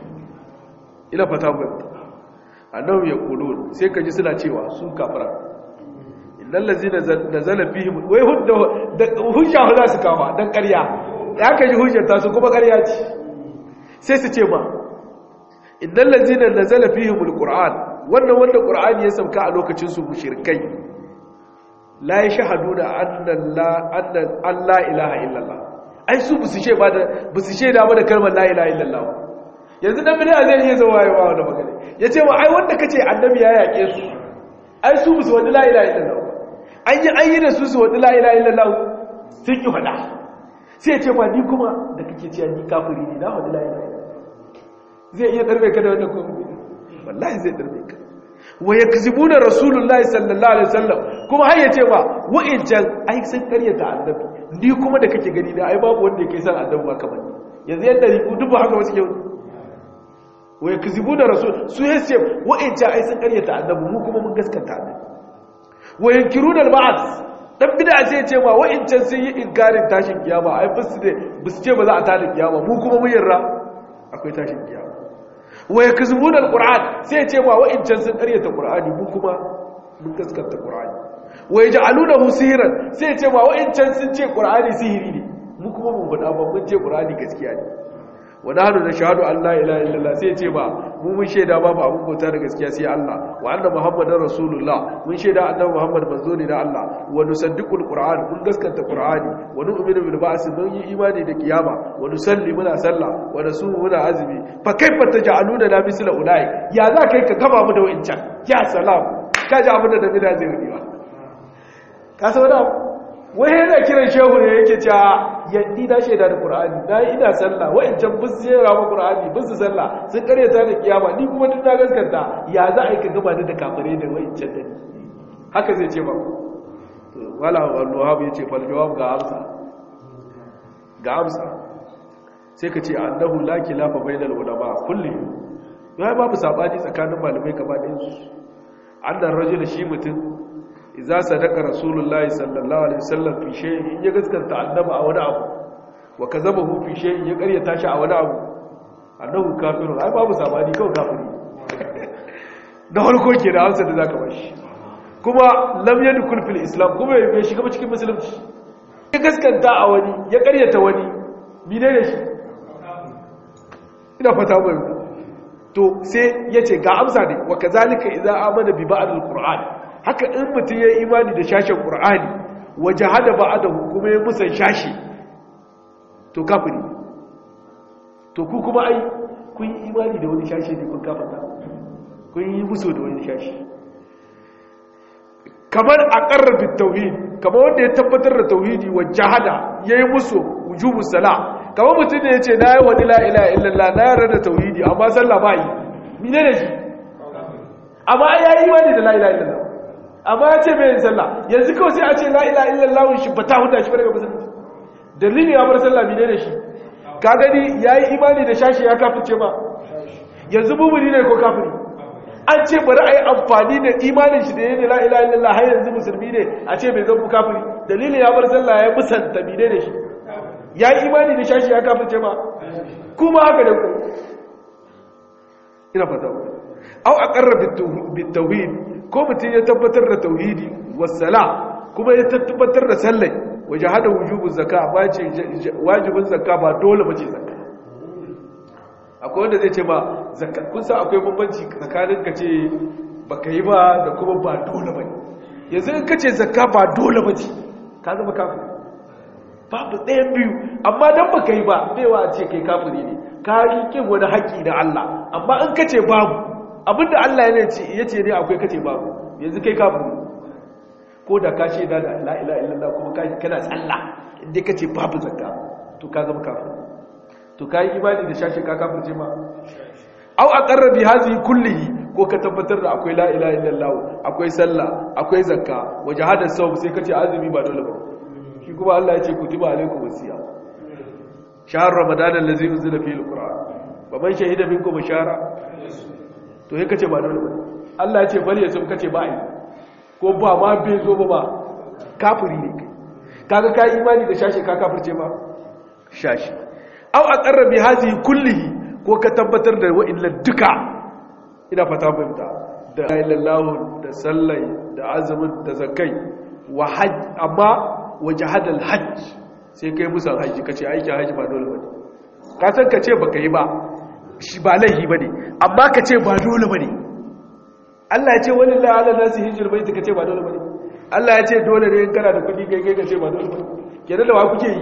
ina fata mu annahu yaqulun sai kaji suna cewa su kafara innal ladzina nazala fihim wai hudda da hujja za su kawo dan ƙarya ya kaji hujjar ta su kuma ƙarya ce sai su ce ma innal ladzina nazala fihim alquran wannan wanda qur'ani ya sauka a lokacin su mushrikai la yashhaduna anna la anna allah ilaha illallah ai su bisu she ba da bisu she da ba da kalmar la ilaha illallah yanzu dan bid'a zai iya zuwa yawa wannan magana yace wa ai wanda kace annabi ya yake su ai su musu wani la ilaha illallah an yi an yi da su su wani la ilaha illallah sun ki fada sai yace ba ni kuma da kake cewa ni kafiri ne na wani la ilaha zai iya darbe ka da wannan ko wallahi zai darbe ka wa yakzibuna rasulullahi sallallahu alaihi wasallam kuma har yace ba wa'incan ai sun karyata annabi ni kuma da kake gani da ai babu wanda yake san annabi ba kamar yanzu yadda riku duk haka wasu ke wa yakzibuna rasul su yace wa'inca ai sun karyata annabi mu kuma mun gaskata annabi wa yankiruna al-ba'th dan bid'a sai yace ma wa'incan sun yi inkarin tashin kiyama ai bisu ne bisu ce ba za a tada kiyama mu kuma mun yarda akwai tashin kiyama wa yakzibuna al-qur'an sai yace ma wa'incan sun karyata qur'ani mu kuma mun gaskata qur'ani wa yaj'alunahu sihran sai yace ma wa'incan sun ce qur'ani sihiri ne mu kuma mun faɗa ba mun ce qur'ani gaskiya ne wa nahnu nashhadu an la ilaha illallah sai ce ba mu mun shaida babu abun bauta da gaskiya sai Allah wa anna muhammadar rasulullah mun shaida annabi muhammad manzo ne da Allah wa nusaddiqul qur'an mun gaskanta qur'ani wa nu'minu bil ba'th mun yi imani da kiyama wa nusalli muna sallah wa nasumu muna azumi fa kaifa taj'aluna la misla ulai ya za kai ka kama mu da wancan ya salam ka ji abin da da bida zai rubewa ka san wani wai yana kiran shehu ne yake cewa yaddi na shaida da qur'ani na ina sallah wa'ancan bus jera ma qur'ani bus sallah sun karyata da kiyama ni kuma duk na gaskanta ya za a yi ka gaba da kafare da wa'ancan da haka zai ce ba wala wallahi ya ce fal jawab ga amsa ga amsa sai ka ce annahu la khilafa bainal ulama kulli ya babu sabani tsakanin malamai gaba ɗayan su annan rajul shi mutum idza sadaqa rasulullahi sallallahu alaihi wasallam fi shay'in ya gaskanta annaba a wani abu wa kazabahu fi shay'in ya ƙaryata shi a wani abu annahu kafirun ai babu sabani kawai kafiri da harko ke da hansa da zaka bashi kuma lam yadkhul fil islam kuma bai shiga ba cikin musulunci ya gaskanta a wani ya ƙaryata wani mine ne shi ina fata mai to sai ya ce ga amsa ne wa kazalika idza amana bi ba'd alquran haka in mutum ya imani da shashin qur'ani wa jahada ba'dahu kuma ya musan shashi to kafiri to ku kuma ai kun yi imani da wani shashi ne kun kafata kun yi muso da wani shashi kamar aqarra bit tauhid kamar wanda ya tabbatar da tauhidi wa jahada yayi muso wujubus salah kamar mutum da ya ce na yi wani la'ila illallah na yara da tauhidi amma sallah ba yi mine da shi amma ya yi wani da la'ila illallah amma ya ce mai yin sallah yanzu kawai sai a ce la'ila illallah shi ba ta huta shi daga musulunci dalilin ya bar sallah mine da shi ka gani ya yi imani da shashi ya kafirce ba yanzu bubuni ne ko kafiri an ce bari a yi amfani da imanin shi da ya ne la'ila illallah har yanzu musulmi ne a ce bai zama kafiri dalilin ya bar sallah ya musanta mine da shi ya yi imani da shashi ya kafirce ba kuma haka da ku ina fata ba au a ƙarra bitauhid ko mutum ya tabbatar da tauhidi wasala kuma ya tabbatar da sallai waje hada wujubin zaka ba ce wajibin zaka ba dole ba ce zaka akwai wanda zai ce ba zaka kun sa akwai bambanci tsakanin ka ce ba ka yi ba da kuma ba dole ba yanzu in ka ce zaka ba dole ba ce ka zama kafin babu ɗayan biyu amma don ba ka yi ba baiwa ce kai kafiri ne ka yi ƙin wani haƙƙi da Allah amma in ka ce babu abinda Allah ya ce ne akwai ka ce babu yanzu kai kafiri ko da ka ce da la'ila illallah kuma kana tsalla inda ka ce babu zakka to ka zama kafiri to ka yi imani da shashe ka kafir ce ma au a ƙarrabi hazi kullihi ko ka tabbatar da akwai la'ila illallah akwai sallah akwai zakka waje hada sau sai ka ce azumi ba dole ba shi kuma Allah ya ce kutiba alaikum wasiya shahr ramadan allazi unzila fihi alquran wa man shahida minkum shahra to sai kace ba dole ba Allah ya ce bari ya sun kace ba ai ko ba ma bai zo ba ba kafiri ne kai kaga kai imani da shashi ka kafirce ba shashi aw aqarra bi hadhihi kullihi ko ka tabbatar da wa'illan duka ina fata fahimta da ilallahu da sallai da azumin da zakai wa hajj amma waje hadal hajj sai kai musan hajji kace aikin hajji ba dole bane ka san kace baka yi ba shi ba laihi bane amma kace ba dole bane Allah ya ce wallahi ala nasi hijr baiti kace ba dole bane Allah ya ce dole ne in kana da kudi kai kai kace ba dole bane kenan da wa kuke yi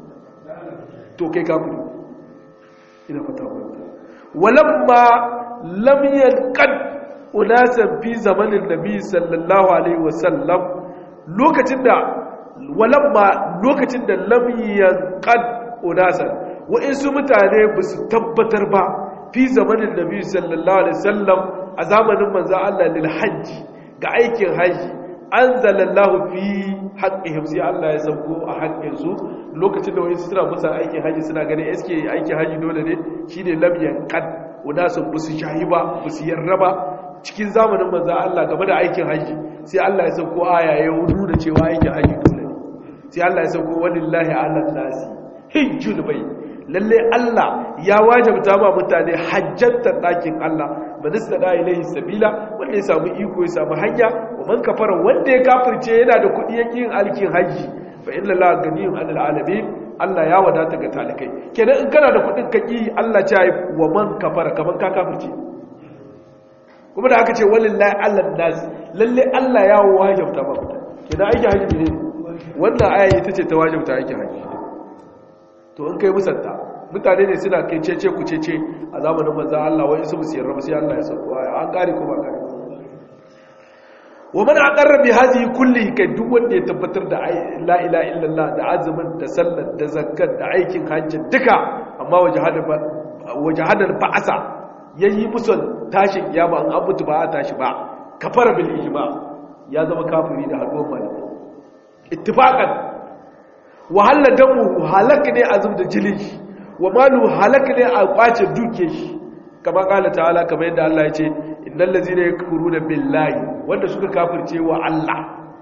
to kai kafiri ina fata ba walamma lam yanqad unasan fi zamanin nabi sallallahu alaihi wasallam lokacin da walamma lokacin da lamyan qad unasan wa'insu mutane ba su tabbatar ba fi zamanin nabi sallallahu alaihi wasallam a zamanin manzo Allah lil hajji ga aikin haji anzalallahu fi haqqihim sai Allah ya sauko a haƙƙin su lokacin da wa'insu suna musa aikin haji suna ganin eske aikin haji dole ne shine lamyan qad unasan ba su shahi ba ba su yarda ba cikin zamanin manzo Allah game da aikin haji sai Allah ya sauko aya ya nuna cewa aikin haji dole sai Allah ya sauko walillahi ala nasi hijjul bai lalle Allah ya wajabta ma mutane hajjantar dakin Allah manista da ilaihi sabila wanda ya samu iko ya samu hanya wa man kafara wanda ya kafirce yana da kudi yake yin alkin haji fa inna la ganiyun anil alamin Allah ya wadata ga talikai kenan in kana da kudin kaki Allah ya yi wa man kafara kaman ka kafirce kuma da aka ce walillahi ala nasi lalle Allah ya wajabta ma mutane kenan aiki haji ne wannan aya ita ce ta wajabta aikin haji to in kai musanta mutane ne suna kai cece ku cece a zamanin manzan Allah wani su musu yarda sai Allah ya sauko aya an kare ko ba kare wa man aqarra bi hadhihi kulli kai duk wanda ya tabbatar da la ilaha illallah da azumin da sallar da zakat da aikin hajji duka amma wajhada wajhada ba'asa yayi musul tashin kiyama an abutu ba a tashi ba kafara bil ijma ya zama kafiri da haduwar malamai ittifaqan wa halla damu halak ne azum da jilin shi wa malu halak ne a kwace duke shi kama kala ta'ala kamar yadda Allah ya ce innal ladzina yakfuruna billahi wanda suka kafirce wa Allah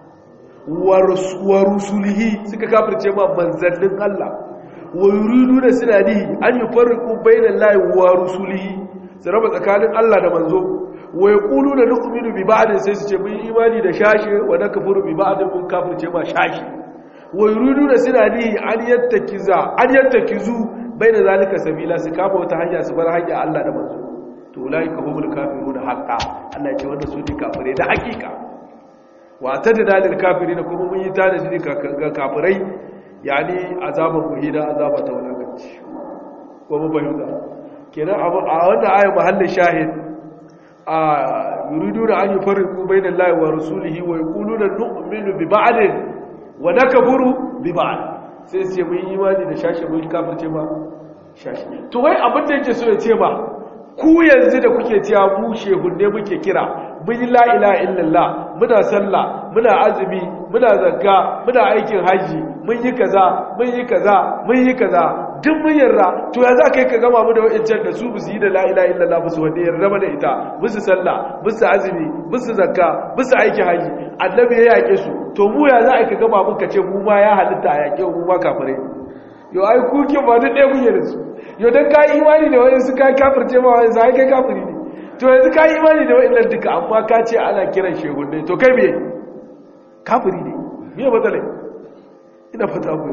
wa rusulihi suka kafirce ma manzannin Allah wa yuriduna suna nihi an yufarriqu bainallahi wa rusulihi su raba tsakanin Allah da manzo wa yaquluna nu'minu bi ba'd sai su ce mun imani da shashi wa nakfuru bi ba'd mun kafirce ma shashi wa yuriduna suna nihi an yattakiza an yattakizu baina zalika sabila su kama wata hanya su bar hanya Allah da manzo to ulaika humul kafiruna haqqan Allah ya ce wanda su ne kafire da hakika wa tadda lil kafirin kuma mun yi tanaji ga kafirai yani azaban muhida azaba ta wulakanci ko mun fahimta kenan a wannan ayat mahallin shahid a yuriduna an yufarriqu bainal lahi wa rasulihi wa yaquluna nu'minu bi ba'd wa nakfuru bi ba'd sai sai mun yi imani da shashi mun kafirce ma shashi to wai abin da yake so ya ce ba ku yanzu da kuke cewa mu shehunne muke kira mun yi la ilaha illallah muna sallah muna azumi muna zakka muna aikin haji mun yi kaza mun yi kaza mun yi kaza duk mun yarda to ya za ka yi ka gama mu da wa'ancan da su bu su yi da la ilaha illallah ba su wanda yarda ba da ita musu sallah musu azumi musu zakka musu aikin haji annabi ya yake su to mu ya za a ka gama mun ka ce mu ma ya halitta a yake mu ma kafirai yo ai kuke ba duk ɗaya kuke da su yo dan ka imani da wani su ka kafirce ma wani sai kai kafiri ne to yanzu ka imani da wa'annan duka amma ka ce ana kiran shehunne to kai me kafiri ne me matsalai ina fata ku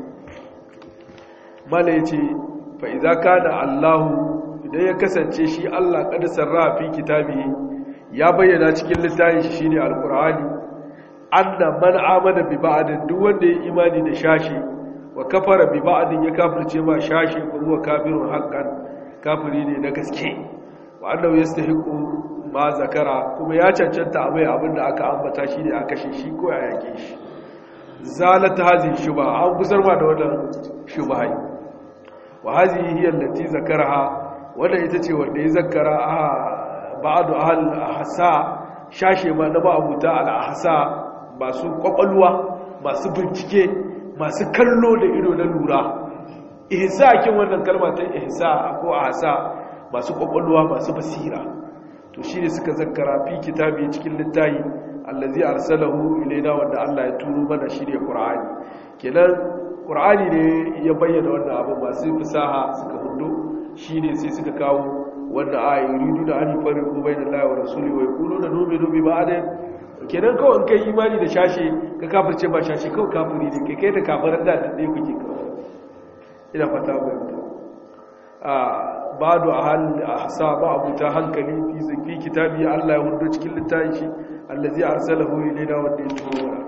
mala ya ce fa'iza ka da allahu idan ya kasance shi allah kada sarra fi kitabi ya bayyana cikin littafin shi shine alkur'ani anna man amana bi ba'din duk wanda ya imani da shashi wa kafara bi ba'din ya kafirce ma shashi ko huwa kafirun haqqan kafiri ne na gaske wa annahu yastahiqu ma zakara kuma ya cancanta a mai abin da aka ambata shi ne a kashe shi ko a yake shi zalata hazi shuba an kusar ma da wannan shubhai wa hazi hiya allati zakaraha wannan ita ce wanda ya zakara a ba'du ahl ahsa shashe ma na ba'abuta al ahsa masu kwakwalwa masu bincike masu kallo da ido na lura ihsa kin wannan kalma ta ihsa ko ahsa masu kwakwalwa masu basira to shi ne suka zakara fi kitabi cikin littayi allazi arsalahu ilaina wanda Allah ya turo mana shi ne Qur'ani kenan Qur'ani ne ya bayyana wannan abu masu fasaha suka hundo shi ne sai suka kawo wanda ayi yuridu da an fariqu bainallahi wa rasuli wa yaquluna nu'minu bi ba'din kenan kawai kai imani da shashi ka kafirce ba shashi kawai kafiri ne kai kai da kafiran da dai kuke kawai ina fata ba bado a hasa ba abuta hankali fi zafi kitabi Allah ya hudu cikin littafin shi allazi arsalahu ilayna wanda ya turo wa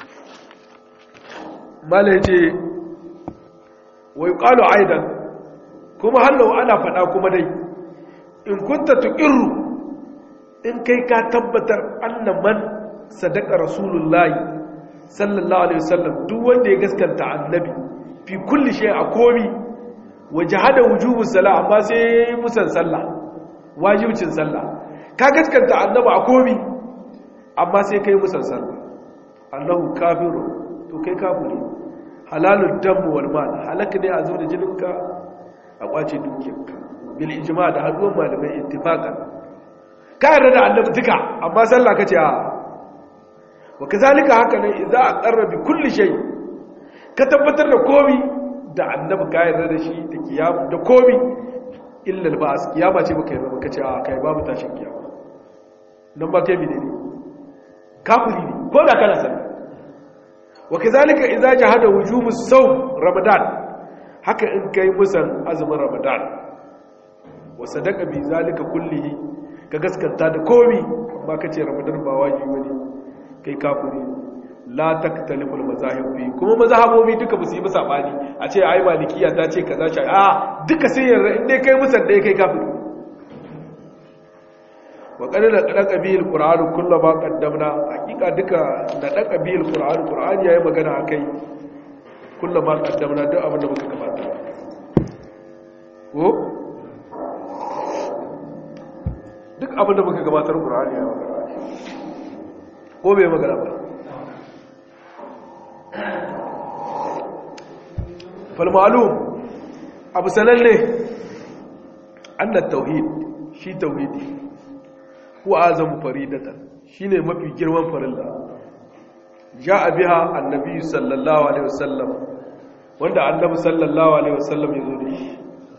mala yace wa yuqalu aidan kuma hallau ana fada kuma dai in kunta tuqirru in kai ka tabbatar anna man sadaqa rasulullahi sallallahu alaihi wasallam duk wanda ya gaskanta annabi fi kulli shay a komi waje hada wujubun sallah amma sai musan sallah wajibcin sallah ka gaskanta annaba a komi amma sai kai musan sallah annahu kafiru to kai kafiri halalun damu wal mal halaka ne a zo da jininka a kwace dukiyarka bil ijma da haduwar malamai ittifaqan ka yarda da annabi duka amma sallah kace a wa kazalika haka ne idza aqarra bi kulli shay ka tabbatar da komi da annabi ka yarda da shi da kiyama da komi illal ba'as kiyama ce baka yarda baka ce a kai babu tashin kiyama nan ba kai bi ne kafiri ne ko da kana sani wa kazalika idza jahada wujubu sawm ramadan haka in kai musan azumin ramadan wa sadaqa bi zalika kullihi ka gaskanta da komi amma kace ramadan ba wajibi bane kai kafiri la taktaliful mazahib fi kuma mazhabobi duka ba su yi sabani a ce ai malikiya ta ce kaza shi a duka sai yarda in dai kai musan dai kai kafiri wa qadala qada qabil qur'an kullama qaddamna hakika duka da da qabil qur'an qur'an yayi magana akai kullama qaddamna duk abin da muka gabata ko duk abin da muka gabatar qur'ani ya magana ko bai magana ba falmalum abu sananne annat tauhid shi tauhidi huwa azamu faridatan shine mafi girman farilla ja'a biha annabi sallallahu alaihi wasallam wanda annabi sallallahu alaihi wasallam ya zo da shi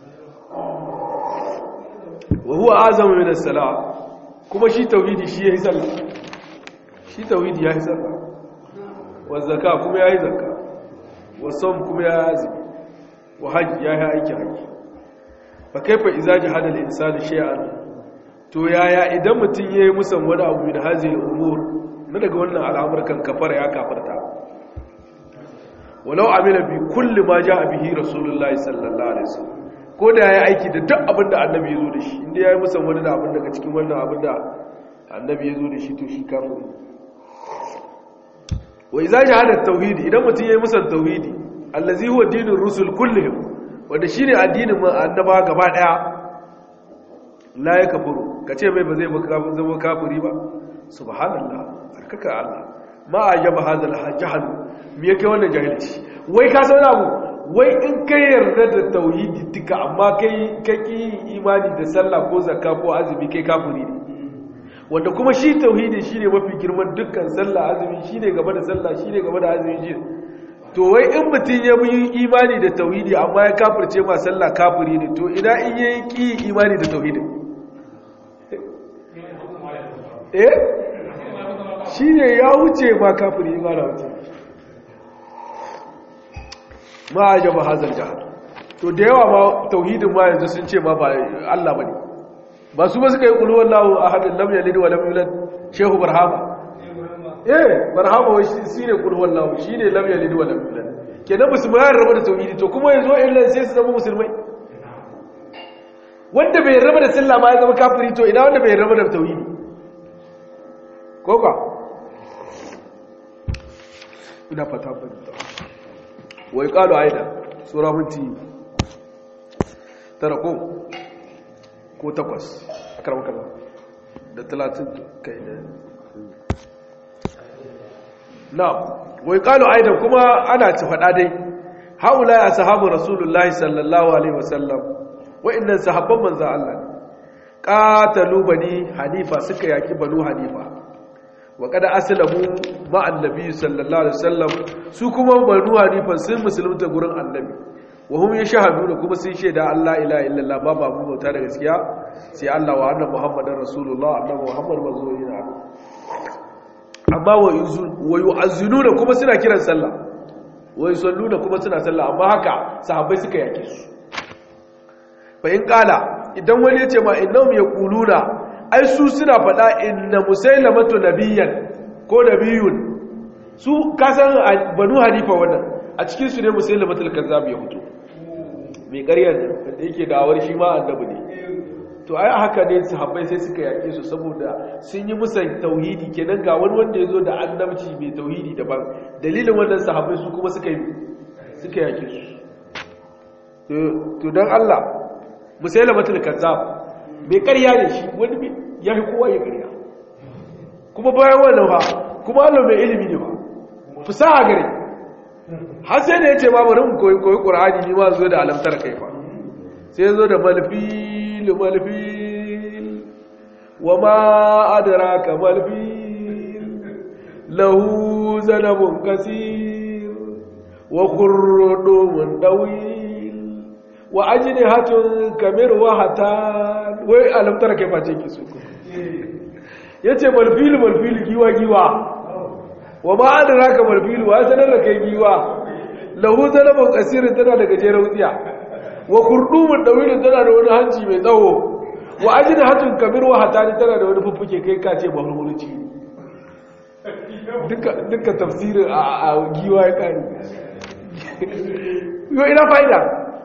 wa huwa azamu min as-salah kuma shi tauhidi shi yayi sallah shi tauhidi yayi sallah wa zakka kuma yayi zakka wa sawm kuma yayi azumi wa hajj yayi aiki haji fa kaifa idza jahada al-insanu shay'an to yaya idan mutun yayi musan wani abu min hazihi al-umur na daga wannan al'amurkan kafara ya kafarta walau amila bi kulli ma jaa bihi rasulullahi sallallahu alaihi wasallam ko da ya aiki da duk abin da annabi ya zo da shi inda ya yi musan wani da abin daga cikin wannan abin da annabi ya zo da shi to shi kafin wai za shi hada tauhidi idan mutum ya yi musan tauhidi allazi huwa dinin rusul kullum wanda shi ne addinin annaba gaba daya la ya kafuru ka ce mai ba zai zama kafiri ba subhanallah tsarkaka allah ma a yaba hazal jahal me yake wannan jahilci wai ka san abu wai in ka yarda da tauhidi duka amma kai kaki imani da sallah ko zakka ko azumi kai kafiri ne wanda kuma shi tauhidi shine mafi girman dukkan sallah azumi shine gaba da sallah shine gaba da azumi shi to wai in mutum ya yi imani da tauhidi amma ya kafirce ma sallah kafiri ne to ina in yayi ki imani da tauhidi eh shine ya wuce ma kafiri ma da wuce ma a jaba hazar jihar to da yawa ma tauhidin ma yanzu sun ce ma ba Allah ba ne ba su ba suka yi ƙulwar lawo a hadin lam yalid wa lam yulad shehu barhama eh barhama wai shi ne ƙulwar lawo shi ne lam yalid wa lam yulad kenan musulmai ya raba da tauhidi to kuma yanzu illa sai su zama musulmai wanda bai raba da sallah ma ya zama kafiri to ina wanda bai raba da tauhidi ko ka ina fata fahimta wai kalu aida sura minti tara ko ko takwas karama kaza da talatin kai da na wai kalu aida kuma ana ci faɗa dai haula ya sahabu rasulullahi sallallahu alaihi wasallam wa'annan sahabban manzo Allah qatalu bani hanifa suka yaki banu hanifa wa kada aslamu ma annabi sallallahu alaihi wasallam su kuma banu hanifa sun musulunta gurin annabi wa hum yashhaduna kuma sun shaida Allah ilaha illallah ba babu bauta da gaskiya sai Allah wa annabi muhammadar rasulullah annabi muhammad manzo yana amma wa yu'azzinuna kuma suna kiran sallah wa yusalluna kuma suna sallah amma haka sahabbai suka yake su fa in kala idan wani ya ce ma innahum yaquluna ai su suna faɗa inna musailamatu nabiyyan ko nabiyun su kasan banu hanifa wannan a cikin su ne musailamatul kazzab ya fito mai ƙaryar da yake dawar shi ma annabi ne to ai haka ne sahabbai sai suka yake su saboda sun yi musan tauhidi kenan ga wani wanda ya zo da annabci mai tauhidi daban dalilin wannan sahabbai su kuma suka yi suka yake su to don Allah musailamatul kazzab mai ƙarya ne shi wani ya fi kowa ya ƙarya kuma bayan wannan ba kuma Allah mai ilimi ne ba fusaha gare har sai da ya ce ma bari mu koyi koyi ƙur'ani ni ma zo da alamtar kai fa sai ya zo da malfil malfil wa ma adraka malfil lahu zanabun kasir wa khurdumun dawil wa ajnihatun kamir wa hatan wai alamtar kai face ki su yace malfil malfil giwa giwa wa ma adraka malfil wa sanar da kai giwa lahu zanabun kasir tana da gajeren wutsiya wa kurdumun dawilin tana da wani hanci mai tsawo wa ajnihatun kamir wa hatani tana da wani fuffuke kai kace bahulhulci duka duka tafsirin a giwa ya kare yo ina fa'ida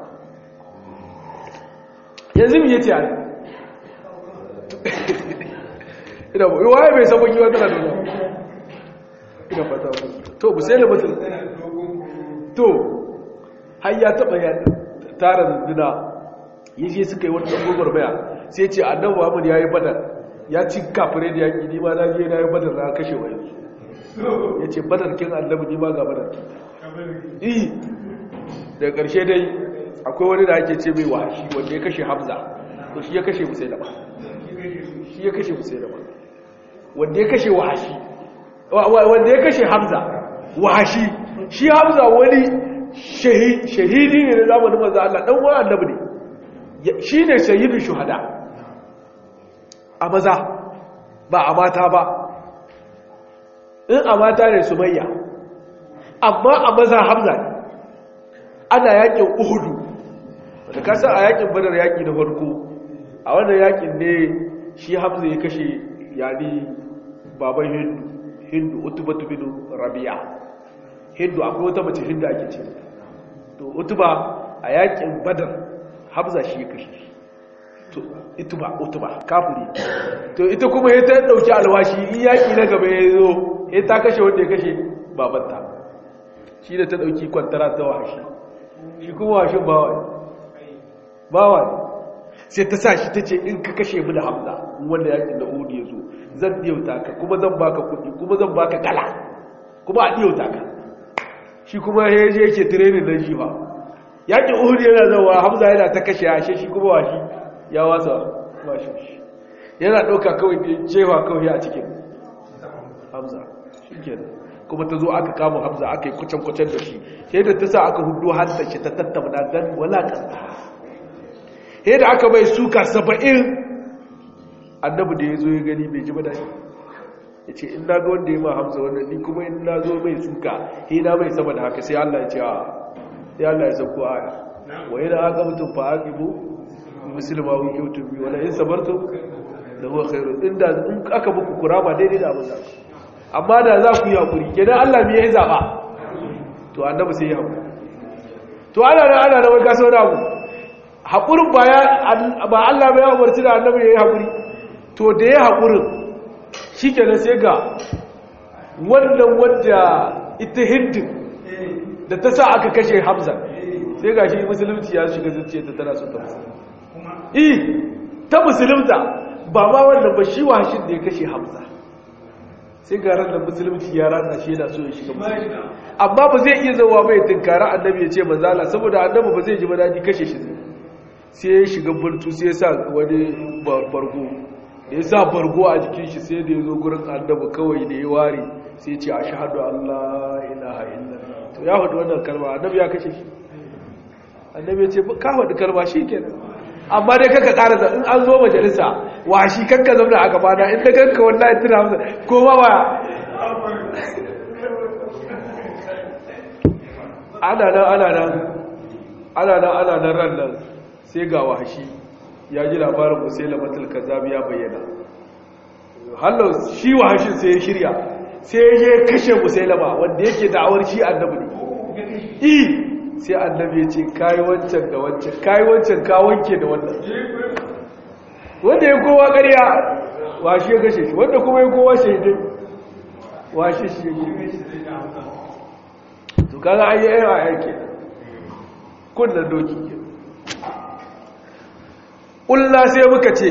yanzu mu yace ai ina ba waye bai san giwa tana da wani ina fata to bu sai da mutum to har ya taba ya tara zunduna yaje suka yi wani tsogon baya sai ce annabi Muhammad yayi badar ya ci kafirai da yaki ni ma na je na yi badar na kashe wani ya ce badarkin annabi ni ma ga badarkin iya daga ƙarshe dai akwai wani da ake ce mai wahashi wanda ya kashe hamza to shi ya kashe musai da ba shi ya kashe musai da ba wanda ya kashe wahashi wanda ya kashe hamza wahashi shi hamza wani shahidi ne na zamanin maza Allah ɗan wani annabi ne shi ne shahidin shuhada a maza ba a mata ba in a mata ne sumayya amma a maza hamza ne ana yakin uhudu da kasa a yakin badar yaki na farko a wannan yakin ne shi hamza ya kashe yani baban hindu hindu utubatu bin rabi'a hindu akwai wata mace hindu ake ce to utuba a yakin badar hamza shi ya kashe to ituba utuba kafiri to ita kuma ya ta dauki alwashi in yaki na gaba ya zo ya ta kashe wanda ya kashe babanta shi da ta dauki kwantara ta washi shi kuma washin bawa bawa sai ta sa shi ta ce in ka kashe mu da hamza wanda yakin da uhudu ya zo zan diyauta ka kuma zan baka kudi kuma zan baka kala kuma a diyauta ka shi kuma ya je yake tirenin nan shi ba yakin uhudu yana zawa hamza yana ta kashe ashe shi kuma washi ya wasa washi yana ɗauka kawai da cewa kawai a cikin hamza shi kenan kuma ta zo aka kama hamza aka yi kucin-kucin da shi sai da ta sa aka hudu hanta shi ta tattabna don walakanta sai da aka bai suka saba'in annabi da ya zo ya gani bai ji ba dashi ya ce in na ga wanda ya ma hamza wannan ni kuma in na zo mai suka sai na mai sama da haka sai allah ya ce a sai allah ya sauko aya wa yana aka mutum fa aka ibo musulma wun yau tubi wala in sabarto da huwa khairu inda in aka buku kurama daidai da abin da amma da za ku yi haƙuri kenan Allah me ya zaɓa to annabi sai ya haƙuri to ana da ana da wani kasa wani abu haƙurin ba Allah ba ya umarci da annabi ya yi haƙuri to da ya haƙurin shi kenan sai ga wannan wadda ita hindin da ta sa aka kashe hamza sai ga shi musulunci ya shiga zuciya ta tana so ta musulunta ta musulunta ba ma wannan ba shi washin da ya kashe hamza sai ga ran da musulunci ya rana shi yana so ya shiga musulunci amma ba zai iya zauwa mai tunkara annabi ya ce manzala saboda annabi ba zai ji ba daji kashe shi sai ya shiga bultu sai ya sa wani bargo da ya sa bargo a jikin shi sai da ya zo gurin annabi kawai da ya ware sai ya ce a shahadu Allah ilaha illallah to ya faɗi wannan kalma annabi ya kashe shi annabi ya ce ka faɗi kalma shi kenan amma dai kaka ƙara in an zo majalisa wa shi kanka zauna a gaba na inda kanka wallahi tuna masa ko ma ba ana nan ana nan ana nan ana nan ran nan sai ga wahashi ya ji labarin musaila matul kazzab ya bayyana hallo shi wahashin sai ya shirya sai ya je kashe musailama wanda yake da'awar shi annabi ne sai annabi ya ce kayi wancan da wancan kayi wancan ka wanke da wannan wanda ya kowa ƙarya washe ya gashe shi wanda kuma ya kowa shaidai washe shi ya to kaga an yi yawa yake kunnan doki ke ƙulla sai muka ce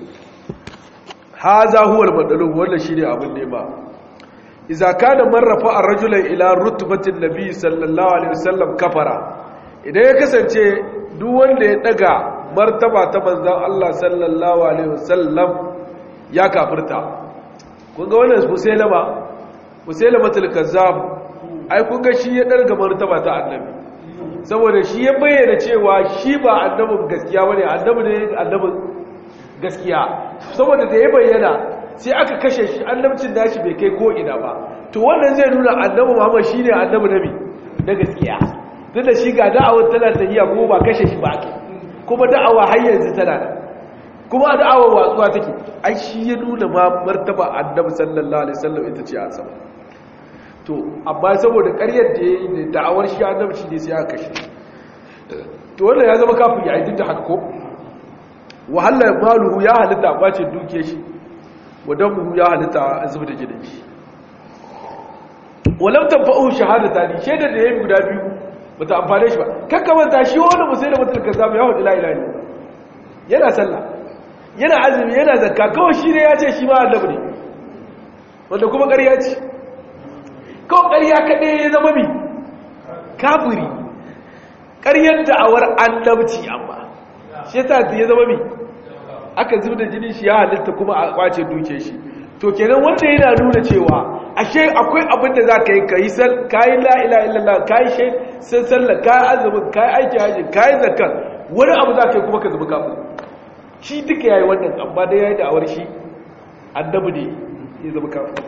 ha za huwar matsalin wannan shi ne abin nema iza kana marrafa a rajulan ila rutubatin nabi sallallahu alaihi wasallam kafara idan ya kasance duk wanda ya daga martaba ta manzon Allah sallallahu alaihi wasallam ya kafirta kun ga wannan musailama musailamatul kazzab ai kun ga shi ya daga martaba ta annabi saboda shi ya bayyana cewa shi ba annabin gaskiya bane annabi ne annabin gaskiya saboda da ya bayyana sai aka kashe shi annabcin dashi bai kai ko ina ba to wannan zai nuna annabi Muhammad shine annabi nabi na gaskiya duk da shi ga da'awar tana tafiya ko ba kashe shi ba ake kuma da'awa har yanzu tana da kuma da'awar watsuwa take ai shi ya nuna ma martaba annabi sallallahu alaihi wasallam ita ce a sama to amma saboda ƙaryar da yayi da da'awar shi annabci ne sai aka kashe to wannan ya zama kafin ya yi da haka ko wahalar maluhu ya halitta kwace duke shi wadanmu ya halitta zuba da gidan shi walam tanfa'u shahadata ni shaida da yayi guda biyu bata amfane shi ba kakkamanta shi wani musai da mutum ka samu ya hudu la ilaha illallah yana sallah yana azumi yana zakka kawai shi ne ya ce shi ma annabi ne wanda kuma ƙarya ce kawai ƙarya kaɗai ya zama mi kafiri ƙaryar da'awar annabci amma shi ta ya zama mi aka zub da jini shi ya halitta kuma a kwace duke shi to kenan wanda yana nuna cewa ashe akwai abin da za ka yi ka yi kayi la'ila illallah kayi shai sun sallar kayi azumin kayi aiki hajji kayi zakar wani abu za ka yi kuma ka zama kafin shi duka ya yi wannan amma da ya yi da'awar shi annabi ne ya zama kafin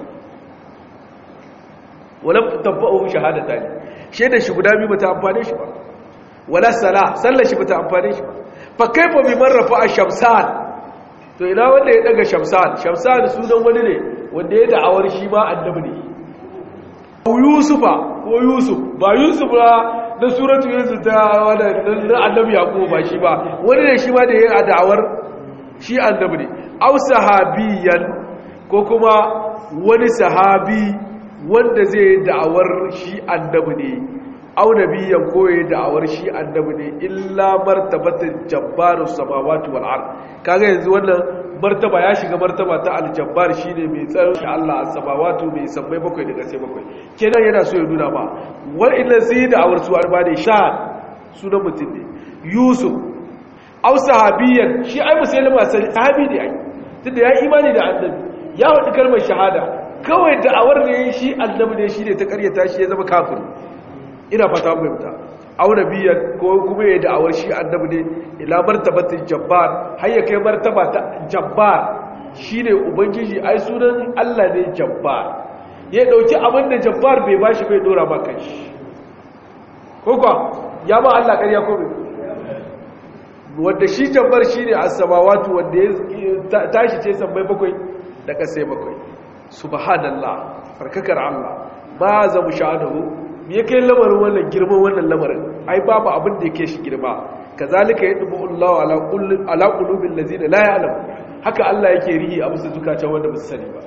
wala tabba'u shahadata ne shaidar shi guda biyu bata amfane shi ba wala sala sallar shi bata amfane shi ba fa kaifa bi man rafa'a shamsan to ina wanda ya daga shamsan shamsan sunan wani ne wanda ya da'awar shi ma annabi ne ko yusufa ko yusuf ba yusuf ba na suratu yusuf ta wanda na annabi yaqub ba shi ba wani ne shi ma da ya da'awar shi annabi ne aw sahabiyan ko kuma wani sahabi wanda zai yi da'awar shi annabi ne au nabiyan ko ya da'awar shi annabi ne illa martabatin jabbarus samawati wal ard kaga yanzu wannan martaba ya shiga martaba ta aljabbar shine mai tsaron shi Allah as-samawati mai sammai bakwai daga sai bakwai kenan yana so ya nuna ba wal inna sai da'awar su arba ne sha sunan mutum ne yusuf au sahabiyan shi ai musulma sahabi ne ai tunda ya imani da annabi ya wadi kalmar shahada kawai da'awar ne shi annabi ne shi ne ta karyata shi ya zama kafiri ina fata mai fita auna biyan ko kuma ya da'awar shi annabi ne ila martabatin jabbar har ya kai martaba ta jabbar shine ubangiji ai sunan Allah ne jabbar ya dauki abin da jabbar bai bashi bai dora ba kanshi ko kuwa ya ba Allah ƙarya ko bai wanda shi jabbar shine as-samawati wanda ya tashi ce sammai bakwai da kasai bakwai subhanallah farkakar Allah ba za mu sha'adahu me yake lamarin wannan girman wannan lamarin ai babu abin da yake shi girma kazalika yadbu Allah ala kulli ala qulubil ladina la ya'lam haka Allah yake rihi a musu zukata wanda ba su sani ba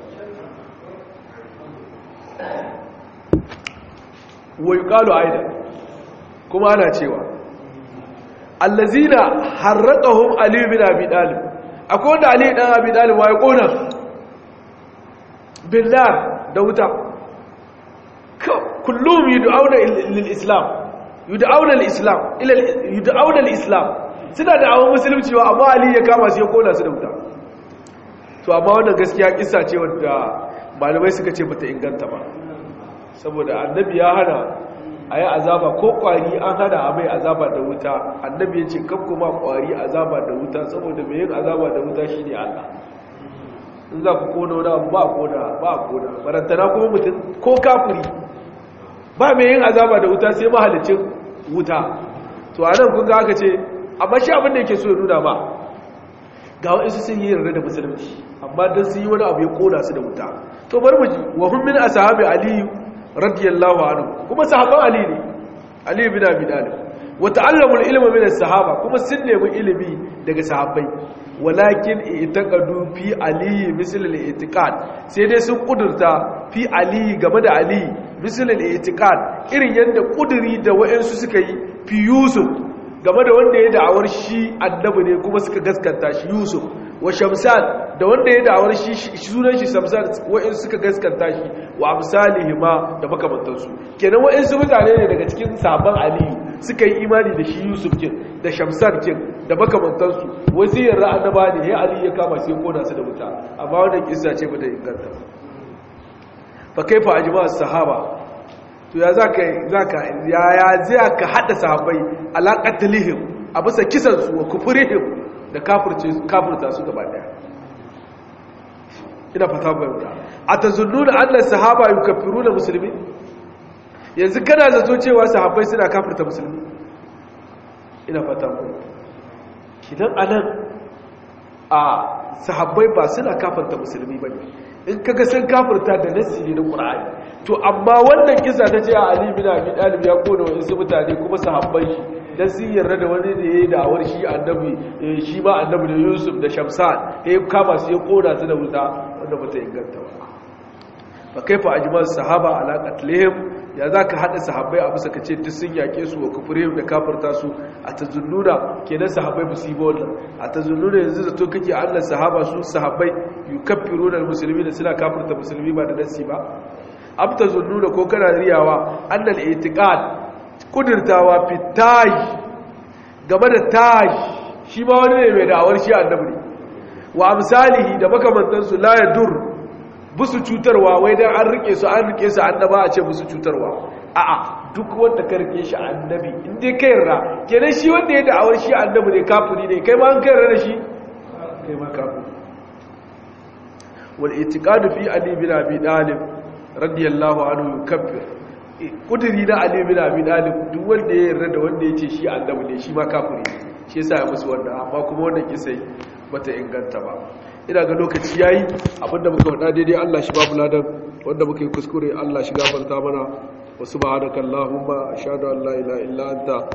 wa yuqalu aidan kuma ana cewa allazina harraqahum ali bin abi talib akwai wanda ali dan abi talib wa ya kona billah da wuta kullum yud'auna lil islam yud'auna lil islam ila yud'auna lil islam suna da awon musulunci wa amma ali ya kama su ya kona su da wuta to amma wannan gaskiya kissa ce wanda malamai suka ce bata inganta ba saboda annabi ya hana a yi azaba ko kwari an hana a mai azaba da wuta annabi ya ce kan kuma kwari azaba da wuta saboda mai yin azaba da wuta shi ne allah in za ku kona wani abu ba a kona ba a kona barantana kuma mutum ko kafuri ba mai yin azaba da wuta sai mahalicin wuta to a nan kun ga aka ce amma shi abin da yake so ya nuna ba ga waɗansu sun yi yarda da musulunci amma don sun yi wani abu ya kona su da wuta to bari mu ji wa hun min ashabi aliyu radiyallahu anhu kuma sahaban ali ne ali bin abi talib wa ta'allamul ilma min as-sahaba kuma sun nemi ilimi daga sahabbai walakin itaqadu fi ali misl al-i'tiqad sai dai sun kudurta fi ali game da ali misl al-i'tiqad irin yanda kuduri da wayansu suka yi fi yusuf game da wanda ya da'awar shi annabi ne kuma suka gaskanta shi yusuf wa shamsan da wanda ya da'awar shi sunan shi shamsan wayansu suka gaskanta shi wa amsalihima da makamantansu kenan wayansu mutane ne daga cikin sabon aliyu suka yi imani da shi yusuf kin da shamsan kin da makamantansu wasiyar ra'annaba ne ya ali ya kama sai kona su da wuta amma wannan kissa ce ba ta inganta fa kaifa ajma sahaba to ya zaka zaka ya ya zai ka hada sahabbai alaqatlihim a bisa kisan su wa kufurihim da kafirce kafirta su gaba daya ina fata bayyana atazunnuna anna sahaba yukaffiruna muslimin yanzu kana zato cewa sahabbai suna kafirta musulmi ina fata ku kidan anan a sahabbai ba suna kafirta musulmi bane in kaga sun kafirta da nassi ne na qur'ani to amma wannan kisa ta ce a ali bin abi talib ya kona wa wasu mutane kuma sahabbai shi dan sun yarda da wani da yayi da'awar shi annabi shi ma annabi da yusuf da shamsan ya kama su ya kona su da wuta wanda bata inganta ba fa kaifa ajmal sahaba ala qatlihim ya za ka haɗa sahabbai a bisa ka ce duk sun yaƙe su wa kufure da kafirta su a ta zunnuna kenan sahabbai ba su yi ba wannan a ta zunnuna yanzu da to kake allah sahaba su sahabbai yi kafiru da musulmi da suna kafirta musulmi ba da nasi ba abta zunnuna ko kana riyawa annal itiqad kudirtawa fi tayi game da tayi shi ma wani ne mai da'awar shi annabi ne wa amsalihi da makamantansu la yadur busu cutarwa wai dan an rike su an rike su annaba a ce busu cutarwa a'a duk wanda ka rike shi annabi in dai kai yarda kenan shi wanda ya da'awar shi annabi ne kafiri ne kai ma an kai yarda da shi kai ma kafiri wal itiqadu fi ali bin abi talib radiyallahu anhu yukaffir kudiri na ali bin abi talib duk wanda ya yarda da wanda yace shi annabi ne shi ma kafiri shi yasa ya musu wannan amma kuma wannan kisai bata inganta ba ina ga lokaci yayi abinda muka faɗa daidai Allah shi babu ladan wanda muka yi kuskure Allah shi gafarta mana wa subhanakallahumma ashhadu an la ilaha illa anta